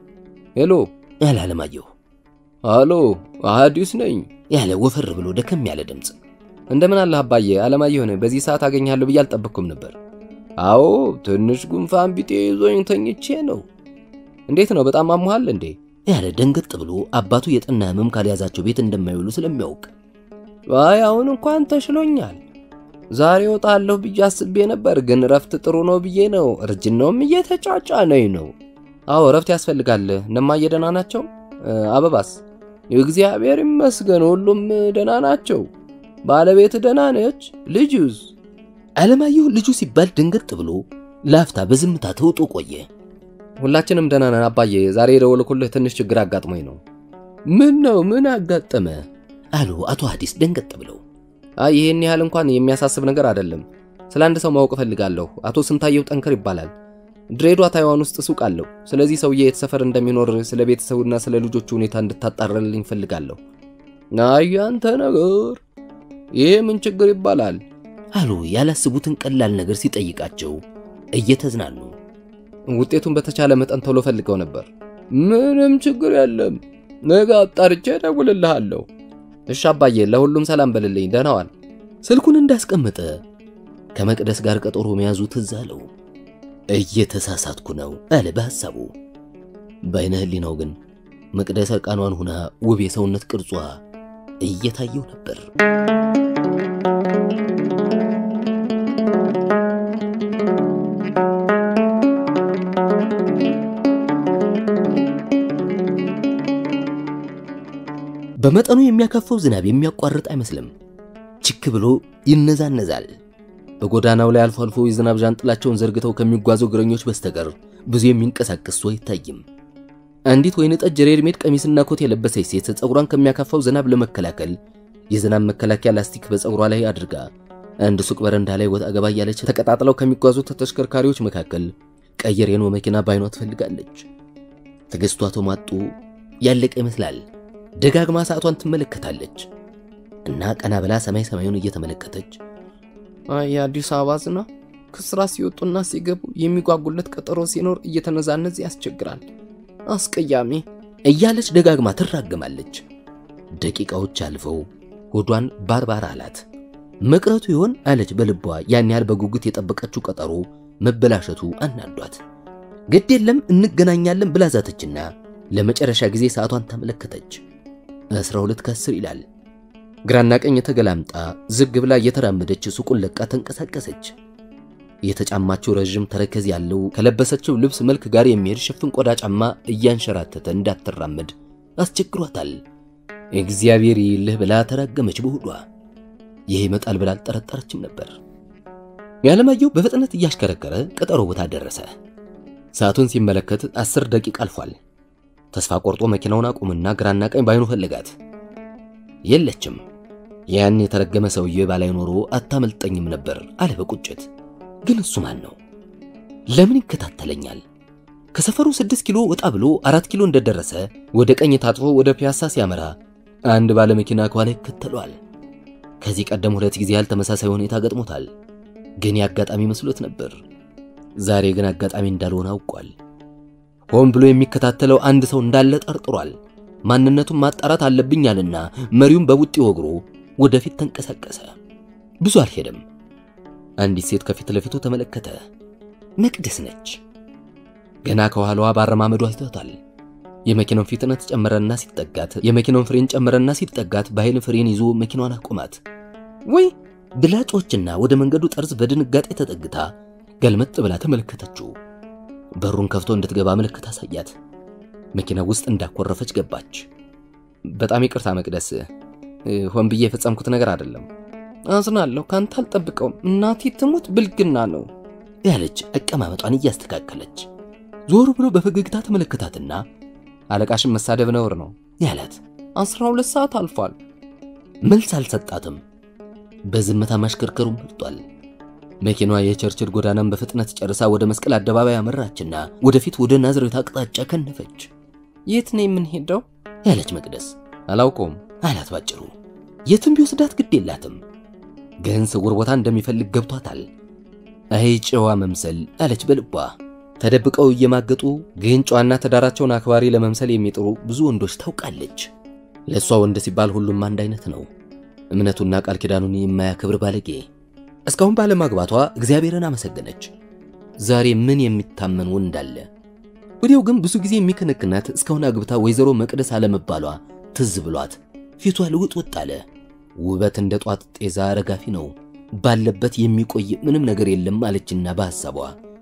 ሄሎ ያለ አለማየሁ አሎ፣ አዲስ ነኝ ያለ ወፈር ብሎ ደከም ያለ ድምፅ እንደምን አለህ አባዬ? አለማየሁ ነኝ። በዚህ ሰዓት አገኛለሁ ብዬ አልጠበቅኩም ነበር። አዎ ትንሽ ጉንፋን ቢጤ ይዞኝ ተኝቼ ነው። እንዴት ነው? በጣም አሞሃል እንዴ? ያለ ደንገጥ ብሎ አባቱ የጠና ህመም ካልያዛቸው ቤት እንደማይውሉ ስለሚያውቅ አይ አሁን እንኳን ተሽሎኛል። ዛሬ ወጣለሁ ብዬ አስቤ ነበር፣ ግን እረፍት ጥሩ ነው ብዬ ነው። እርጅናውም እየተጫጫነኝ ነው። አዎ እረፍት ያስፈልጋል። እነማዬ ደህና ናቸው? አበባስ? እግዚአብሔር ይመስገን ሁሉም ደህና ናቸው። ባለቤት ደህና ነች? ልጁስ? አለማየሁ ልጁ ሲባል ድንገጥ ብሎ ላፍታ በዝምታ ተውጦ ቆየ። ሁላችንም ደህና ነን አባዬ። ዛሬ የደወልኩልህ ትንሽ ችግር አጋጥሞኝ ነው። ምን ነው? ምን አጋጠመ? አሉ አቶ ሐዲስ ደንገጥ ብለው። አይ ይሄን ያህል እንኳን የሚያሳስብ ነገር አይደለም። ስለ አንድ ሰው ማወቅ እፈልጋለሁ። አቶ ስንታየው ጠንከር ይባላል። ድሬዳዋ ታይዋን ውስጥ ሱቅ አለው። ስለዚህ ሰውዬ የት ሰፈር እንደሚኖር ስለ ቤተሰቡና ስለ ልጆቹ ሁኔታ እንድታጣራልኝ እፈልጋለሁ። አይ አንተ ነገር ይሄ ምን ችግር ይባላል? አሉ ያላስቡትን ቀላል ነገር ሲጠይቃቸው እየተዝናኑ። ውጤቱን በተቻለ መጠን ቶሎ ፈልገው ነበር። ምንም ችግር የለም፣ ነገ አጣርቼ እደውልልሃለሁ። እሺ አባዬ፣ ለሁሉም ሰላም በልልኝ። ደህና ዋል። ስልኩን እንዳስቀመጠ ከመቅደስ ጋር ቀጠሮ መያዙ ትዝ አለው። እየተሳሳትኩ ነው አለ በሐሳቡ። በዓይነ ሕሊናው ግን መቅደስ እርቃኗን ሁና ውብ የሰውነት ቅርጿ እየታየው ነበር። በመጠኑ የሚያካፈው ዝናብ የሚያቋርጥ አይመስልም። ችክ ብሎ ይነዛነዛል። በጎዳናው ላይ አልፎ አልፎ የዝናብ ዣንጥላቸውን ዘርግተው ከሚጓዙ እግረኞች በስተቀር ብዙ የሚንቀሳቀስ ሰው አይታይም። አንዲት ወይን ጠጅ ሬድሜድ ቀሚስና ኮት የለበሰች ሴት ፀጉሯን ከሚያካፋው ዝናብ ለመከላከል የዝናብ መከላከያ ላስቲክ በፀጉሯ ላይ አድርጋ አንድ ሱቅ በረንዳ ላይ ወጣ ገባ እያለች ተቀጣጥለው ከሚጓዙት ተሽከርካሪዎች መካከል ቀይ ሬኖ መኪና ባይኗ ትፈልጋለች። ትዕግስቷ ተሟጦ ያለቀ ይመስላል። ደጋግማ ሰዓቷን ትመለከታለች እና ቀና ብላ ሰማይ ሰማዩን እየተመለከተች የአዲስ አበባ ዝናብ ከስራ ሲወጡና ሲገቡ የሚጓጉለት ቀጠሮ ሲኖር እየተነዛነዝ ያስቸግራል። አስቀያሚ እያለች ደጋግማ ትራገማለች። ደቂቃዎች አልፈው ሆዷን ባርባር አላት። መቅረቱ ይሆን አለች በልቧ። ያን ያህል በጉጉት የጠበቀችው ቀጠሮ መበላሸቱ አናዷት። ግድ የለም እንገናኛለን ብላ ዛተችና ለመጨረሻ ጊዜ ሰዓቷን ተመለከተች። 12 ከ10 ይላል። ግራና ቀኝ ተገላምጣ ዝግ ብላ እየተራመደች ሱቁን ለቃ ተንቀሳቀሰች። የተጫማችው ረዥም ተረከዝ ያለው ከለበሰችው ልብስ መልክ ጋር የሚሄድ ሽፍን ቆዳ ጫማ እያንሸራተተ እንዳትራመድ አስቸግሯታል። እግዚአብሔር ይልህ ብላ ተራገመች በሆዷ። ይህ ይመጣል ብላ አልጠረጠረችም ነበር። የዓለማየሁ በፍጥነት እያሽከረከረ ቀጠሮ ቦታ ደረሰ። ሰዓቱን ሲመለከት አስር ደቂቃ አልፏል። ተስፋ ቆርጦ መኪናውን አቁምና ግራና ቀኝ ባይኑ ፈለጋት። የለችም። ያን የተረገመ ሰውዬ ባላይ ኖሮ አታመልጠኝም ነበር አለ በቁጭት። ግን እሱ ማን ነው? ለምን ይከታተለኛል? ከሰፈሩ ስድስት ኪሎ ወጣ ብሎ አራት ኪሎ እንደደረሰ ወደ ቀኝ ታጥፎ ወደ ፒያሳ ሲያመራ አንድ ባለመኪና ከኋላ ይከተለዋል። ከዚህ ቀደም ሁለት ጊዜ ያህል ተመሳሳይ ሁኔታ ገጥሞታል። ግን የአጋጣሚ መስሎት ነበር። ዛሬ ግን አጋጣሚ እንዳልሆነ አውቋል። ሆን ብሎ የሚከታተለው አንድ ሰው እንዳለ ጠርጥሯል። ማንነቱን ማጣራት አለብኛልና መሪውን በቡጢ ወግሮ ወደፊት ተንቀሳቀሰ። ብዙ አልሄደም። አንዲት ሴት ከፊት ለፊቱ ተመለከተ። መቅደስ ነች። ገና ከኋላዋ ባረማመዱ አይቷታል። የመኪናውን ፍጥነት ጨመረና ሲጠጋት የመኪናውን ፍሬን ጨመረና ሲጠጋት በኃይል ፍሬን ይዞ መኪናዋን አቆማት። ወይ ብላጮችና ወደ መንገዱ ጠርዝ በድንጋጤ ተጠግታ ገልመጥ ብላ ተመለከተችው። በሩን ከፍቶ እንድትገባ ምልክት አሳያት። መኪና ውስጥ እንዳኮረፈች ገባች። በጣም ይቅርታ መቅደስ፣ ሆን ብዬ የፈጸምኩት ነገር አይደለም። አዝናለሁ፣ ካንተ አልጠብቀውም። እናቴ ትሙት ብልግና ነው ያለች አቀማመጧን እያስተካከለች ዞር ብሎ በፈገግታ ተመለከታትና አለቃሽን መሳደብ ነውር ነው ያላት። አስራ ሁለት ሰዓት አልፏል። መልስ አልሰጣትም። በዝምታ ማሽከርከሩን መርጧል። መኪናዋ የቸርችል ጎዳናን በፍጥነት ጨርሳ ወደ መስቀል አደባባይ አመራችና ወደፊት ወደ ናዝሬት አቅጣጫ ከነፈች። የት ነው የምንሄደው? ያለች መቅደስ አላውቀውም አላት ባጭሩ። የትም ቢወስዳት ግድ የላትም፣ ግን ስውር ቦታ እንደሚፈልግ ገብቷታል። አይ ጨዋ መምሰል አለች በልቧ። ተደብቀው እየማገጡ ግን ጨዋና ትዳራቸውን አክባሪ ለመምሰል የሚጥሩ ብዙ ወንዶች ታውቃለች። ለእሷ ወንድ ሲባል ሁሉም አንድ አይነት ነው። እምነቱና ቃል ኪዳኑን የማያከብር ባለጌ። እስካሁን ባለማግባቷ እግዚአብሔርን አመሰገነች። ዛሬ ምን የሚታመን ወንድ አለ? ወዲያው ግን ብዙ ጊዜ የሚከነክናት እስካሁን አግብታ ወይዘሮ መቅደስ አለመባሏ ትዝ ብሏት ፊቷ ልውጥ ወጥ አለ። ውበት እንደ ጧት ጤዛ ረጋፊ ነው፣ ባለበት የሚቆይ ምንም ነገር የለም አለችና በሐሳቧ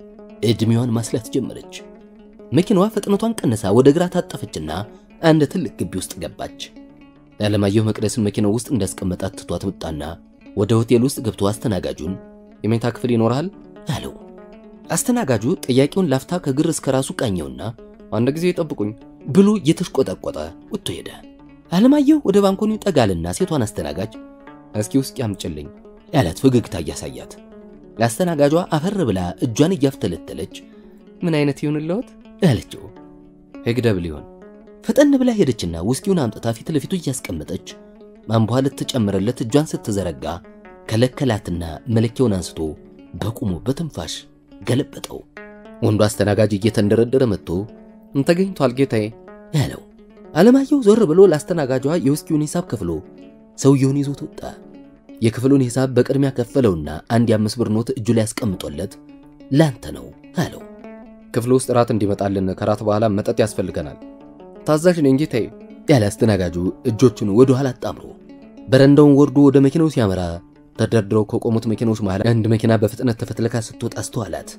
ዕድሜዋን ማስላት ጀመረች። መኪናዋ ፍጥነቷን ቀንሳ ወደ ግራ ታጠፈችና አንድ ትልቅ ግቢ ውስጥ ገባች። አለማየሁ መቅደስን መኪናው ውስጥ እንዳስቀመጣት ትቷት ወጣና ወደ ሆቴል ውስጥ ገብቶ አስተናጋጁን የመኝታ ክፍል ይኖርሃል አለው። አስተናጋጁ ጥያቄውን ላፍታ ከግር እስከ ራሱ ቃኘውና አንድ ጊዜ ይጠብቁኝ ብሎ እየተሽቆጠቆጠ ወጥቶ ሄደ። አለማየሁ ወደ ባንኮኒው ጠጋልና ሴቷን አስተናጋጅ እስኪ ውስጥ ያምጭልኝ ያላት ፈገግታ እያሳያት ለአስተናጋጇ አፈር ብላ እጇን እያፍተለተለች ምን አይነት ይሁንልዎት ያለችው ህግደብ ሊሆን ፈጠን ብላ ሄደችና ውስኪውን አምጥታ ፊት ለፊቱ እያስቀመጠች ማንቧ ልትጨምርለት እጇን ስትዘረጋ ከለከላትና መለኪያውን አንስቶ በቁሙ በትንፋሽ ገለበጠው። ወንዱ አስተናጋጅ እየተንደረደረ መጥቶ ተገኝቷል ጌታዬ ያለው አለማየሁ ዞር ብሎ ለአስተናጋጇ የውስኪውን ሂሳብ ከፍሎ ሰውየውን ይዞት ወጣ። የክፍሉን ሂሳብ በቅድሚያ ከፈለውና አንድ የአምስት ብር ኖት እጁ ላይ ያስቀምጦለት ላንተ ነው አለው። ክፍሉ ውስጥ ራት እንዲመጣልን ከራት በኋላ መጠጥ ያስፈልገናል። ታዛዥ ነኝ ጌታዬ ያለ አስተናጋጁ እጆቹን ወደ ኋላ አጣምሮ በረንዳውን ወርዶ ወደ መኪናው ሲያመራ ተደርድረው ከቆሙት መኪናዎች መሃል አንድ መኪና በፍጥነት ተፈትልካ ስትወጣ አስተዋላት።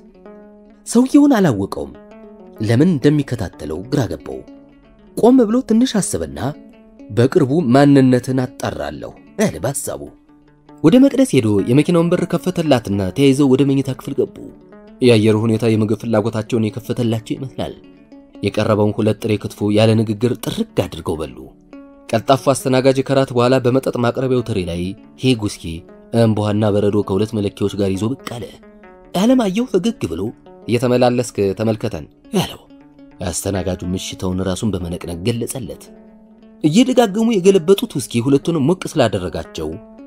ሰውየውን አላወቀውም። ለምን እንደሚከታተለው ግራ ገባው። ቆም ብሎ ትንሽ አሰበና በቅርቡ ማንነትን አጣራለሁ ያለ በሐሳቡ ወደ መቅደስ ሄዶ የመኪናውን በር ከፈተላትና ተያይዘው ወደ መኝታ ክፍል ገቡ። የአየሩ ሁኔታ የምግብ ፍላጎታቸውን የከፈተላቸው ይመስላል። የቀረበውን ሁለት ጥሬ ክትፎ ያለ ንግግር ጥርግ አድርገው በሉ። ቀልጣፋ አስተናጋጅ ከራት በኋላ በመጠጥ ማቅረቢያው ትሪ ላይ ሄግ ውስኪ፣ እምቧና በረዶ ከሁለት መለኪያዎች ጋር ይዞ ብቅ አለ። አለማየሁ ፈገግ ብሎ እየተመላለስክ ተመልከተን ያለው አስተናጋጁ ምሽተውን ራሱን በመነቅነቅ ገለጸለት። እየደጋገሙ የገለበጡት ውስኪ ሁለቱንም ሞቅ ስላደረጋቸው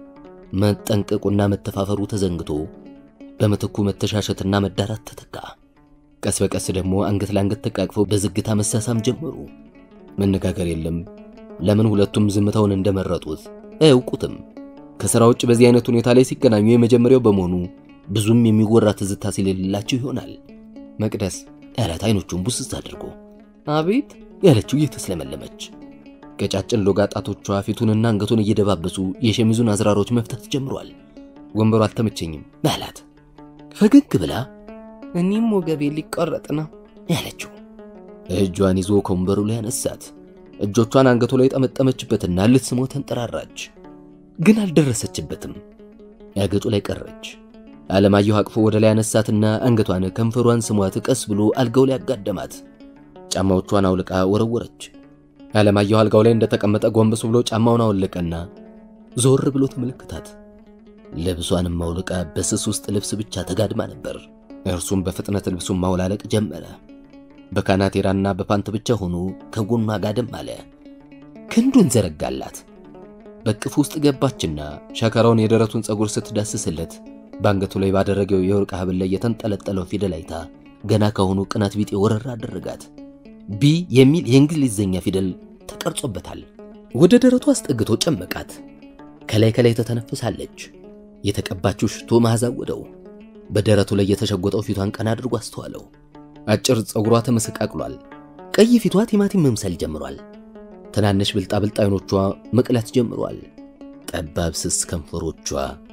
መጠንቀቁና መተፋፈሩ ተዘንግቶ በምትኩ መተሻሸትና መዳራት ተተካ። ቀስ በቀስ ደግሞ አንገት ለአንገት ተቃቅፈው በዝግታ መሳሳም ጀመሩ። መነጋገር የለም። ለምን ሁለቱም ዝምታውን እንደመረጡት አያውቁትም። ከሥራ ውጭ በዚህ አይነት ሁኔታ ላይ ሲገናኙ የመጀመሪያው በመሆኑ ብዙም የሚወራ ትዝታ ስለሌላቸው ይሆናል መቅደስ ያላት አይኖቹን ቡስስ አድርጎ አቤት ያለችው እየተስለመለመች ቀጫጭን ሎጋ ጣቶቿ ፊቱንና አንገቱን እየደባበሱ የሸሚዙን አዝራሮች መፍታት ጀምሯል። ወንበሩ አልተመቸኝም አላት ፈገግ ብላ እኔም ወገቤ ሊቆረጥ ነው ያለችው። እጇን ይዞ ከወንበሩ ላይ አነሳት። እጆቿን አንገቱ ላይ ጠመጠመችበትና ልትስመው ተንጠራራች፣ ግን አልደረሰችበትም። ያገጩ ላይ ቀረች። አለማየሁ አቅፎ ወደ ላይ አነሳትና አንገቷን ከንፈሯን ስሟት ቀስ ብሎ አልጋው ላይ አጋደማት። ጫማዎቿን አውልቃ ወረወረች። አለማየሁ አልጋው ላይ እንደተቀመጠ ጎንበስ ብሎ ጫማውን አወለቀና ዞር ብሎ ተመለከታት። ልብሷንም አውልቃ በስስ ውስጥ ልብስ ብቻ ተጋድማ ነበር። እርሱም በፍጥነት ልብሱን ማውላለቅ ጀመረ። በካናቴራና በፓንት ብቻ ሆኖ ከጎኗ ጋደም አለ። ክንዱን ዘረጋላት። በቅፍ ውስጥ ገባችና ሸከራውን የደረቱን ፀጉር ስትዳስስለት በአንገቱ ላይ ባደረገው የወርቅ ሐብል ላይ የተንጠለጠለው ፊደል አይታ ገና ከሆኑ ቅናት ቢጤ ወረራ አደረጋት። ቢ የሚል የእንግሊዝኛ ፊደል ተቀርጾበታል። ወደ ደረቱ አስጠግቶ ጨመቃት። ከላይ ከላይ ተተነፍሳለች። የተቀባችው ሽቶ መዓዛ ወደው በደረቱ ላይ የተሸጎጠው ፊቷን ቀና አድርጎ አስተዋለው። አጭር ፀጉሯ ተመሰቃቅሏል። ቀይ ፊቷ ቲማቲም መምሰል ጀምሯል። ትናንሽ ብልጣብልጥ አይኖቿ መቅላት ጀምሯል። ጠባብ ስስ ከንፈሮቿ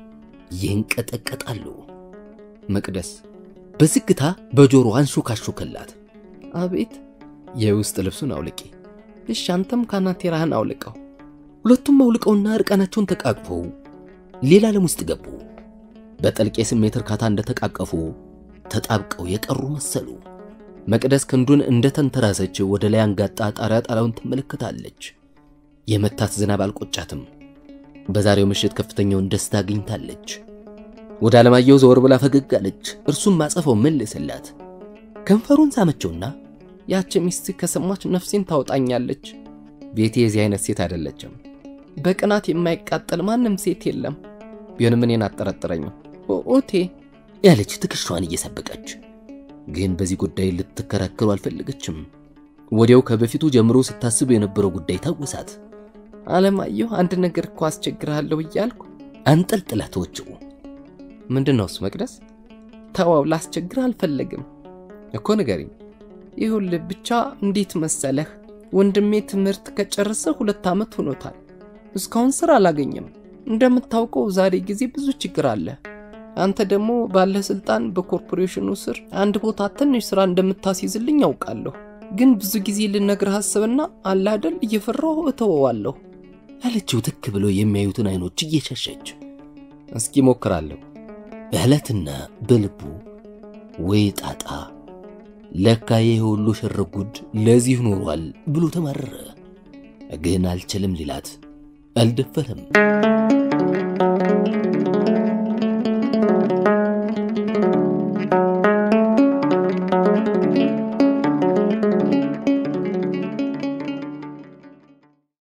ይንቀጠቀጣሉ። መቅደስ በዝግታ በጆሮ አንሾካሾከላት። አቤት የውስጥ ልብሱን አውልቂ። እሺ አንተም ካናቴራህን አውልቀው። ሁለቱም አውልቀውና እርቃናቸውን ተቃቅፈው ሌላ ዓለም ውስጥ ገቡ። በጥልቅ የስሜት እርካታ እንደተቃቀፉ ተጣብቀው የቀሩ መሰሉ። መቅደስ ክንዱን እንደተንተራሰች ወደ ላይ አንጋጣ ጣሪያ ጣሪያውን ትመለከታለች። የመታት ዝናብ አልቆጫትም። በዛሬው ምሽት ከፍተኛውን ደስታ አግኝታለች። ወደ አለማየሁ ዘወር ብላ ፈገግ አለች። እርሱም ማጸፈው መለሰላት። ከንፈሩን ሳመችውና ያች ሚስት ከሰማች ነፍሴን ታወጣኛለች። ቤቴ የዚህ አይነት ሴት አይደለችም። በቅናት የማይቃጠል ማንም ሴት የለም። ቢሆንም እኔን አጠረጥረኝም። ኦቴ ያለች ትከሻዋን እየሰበቀች ግን በዚህ ጉዳይ ልትከራከሩ አልፈለገችም። ወዲያው ከበፊቱ ጀምሮ ስታስብ የነበረው ጉዳይ ታወሳት። አለማየሁ አንድ ነገር እኮ አስቸግርሃለሁ እያልኩ አንጠልጥላ ተወችው። ምንድን ነው እሱ? መቅደስ ተዋው፣ ላስቸግርህ አልፈለግም እኮ ንገሪኝ። ይሁልህ ብቻ እንዴት መሰለህ፣ ወንድሜ ትምህርት ከጨረሰ ሁለት ዓመት ሆኖታል። እስካሁን ስራ አላገኘም። እንደምታውቀው ዛሬ ጊዜ ብዙ ችግር አለ። አንተ ደግሞ ባለህ ስልጣን በኮርፖሬሽኑ ስር አንድ ቦታ ትንሽ ስራ እንደምታስይዝልኝ ያውቃለሁ። ግን ብዙ ጊዜ ልነግርህ አስብና አላደል እየፈራሁ እተወዋለሁ ያለችው ትክ ብሎ የሚያዩትን አይኖች እየሸሸች እስኪ ሞክራለሁ በዕለትና በልቡ ወይ ጣጣ ለካ ይህ ሁሉ ሽርጉድ ለዚህ ኖሯል ብሎ ተማረረ። ግን አልችልም ሊላት አልደፈረም።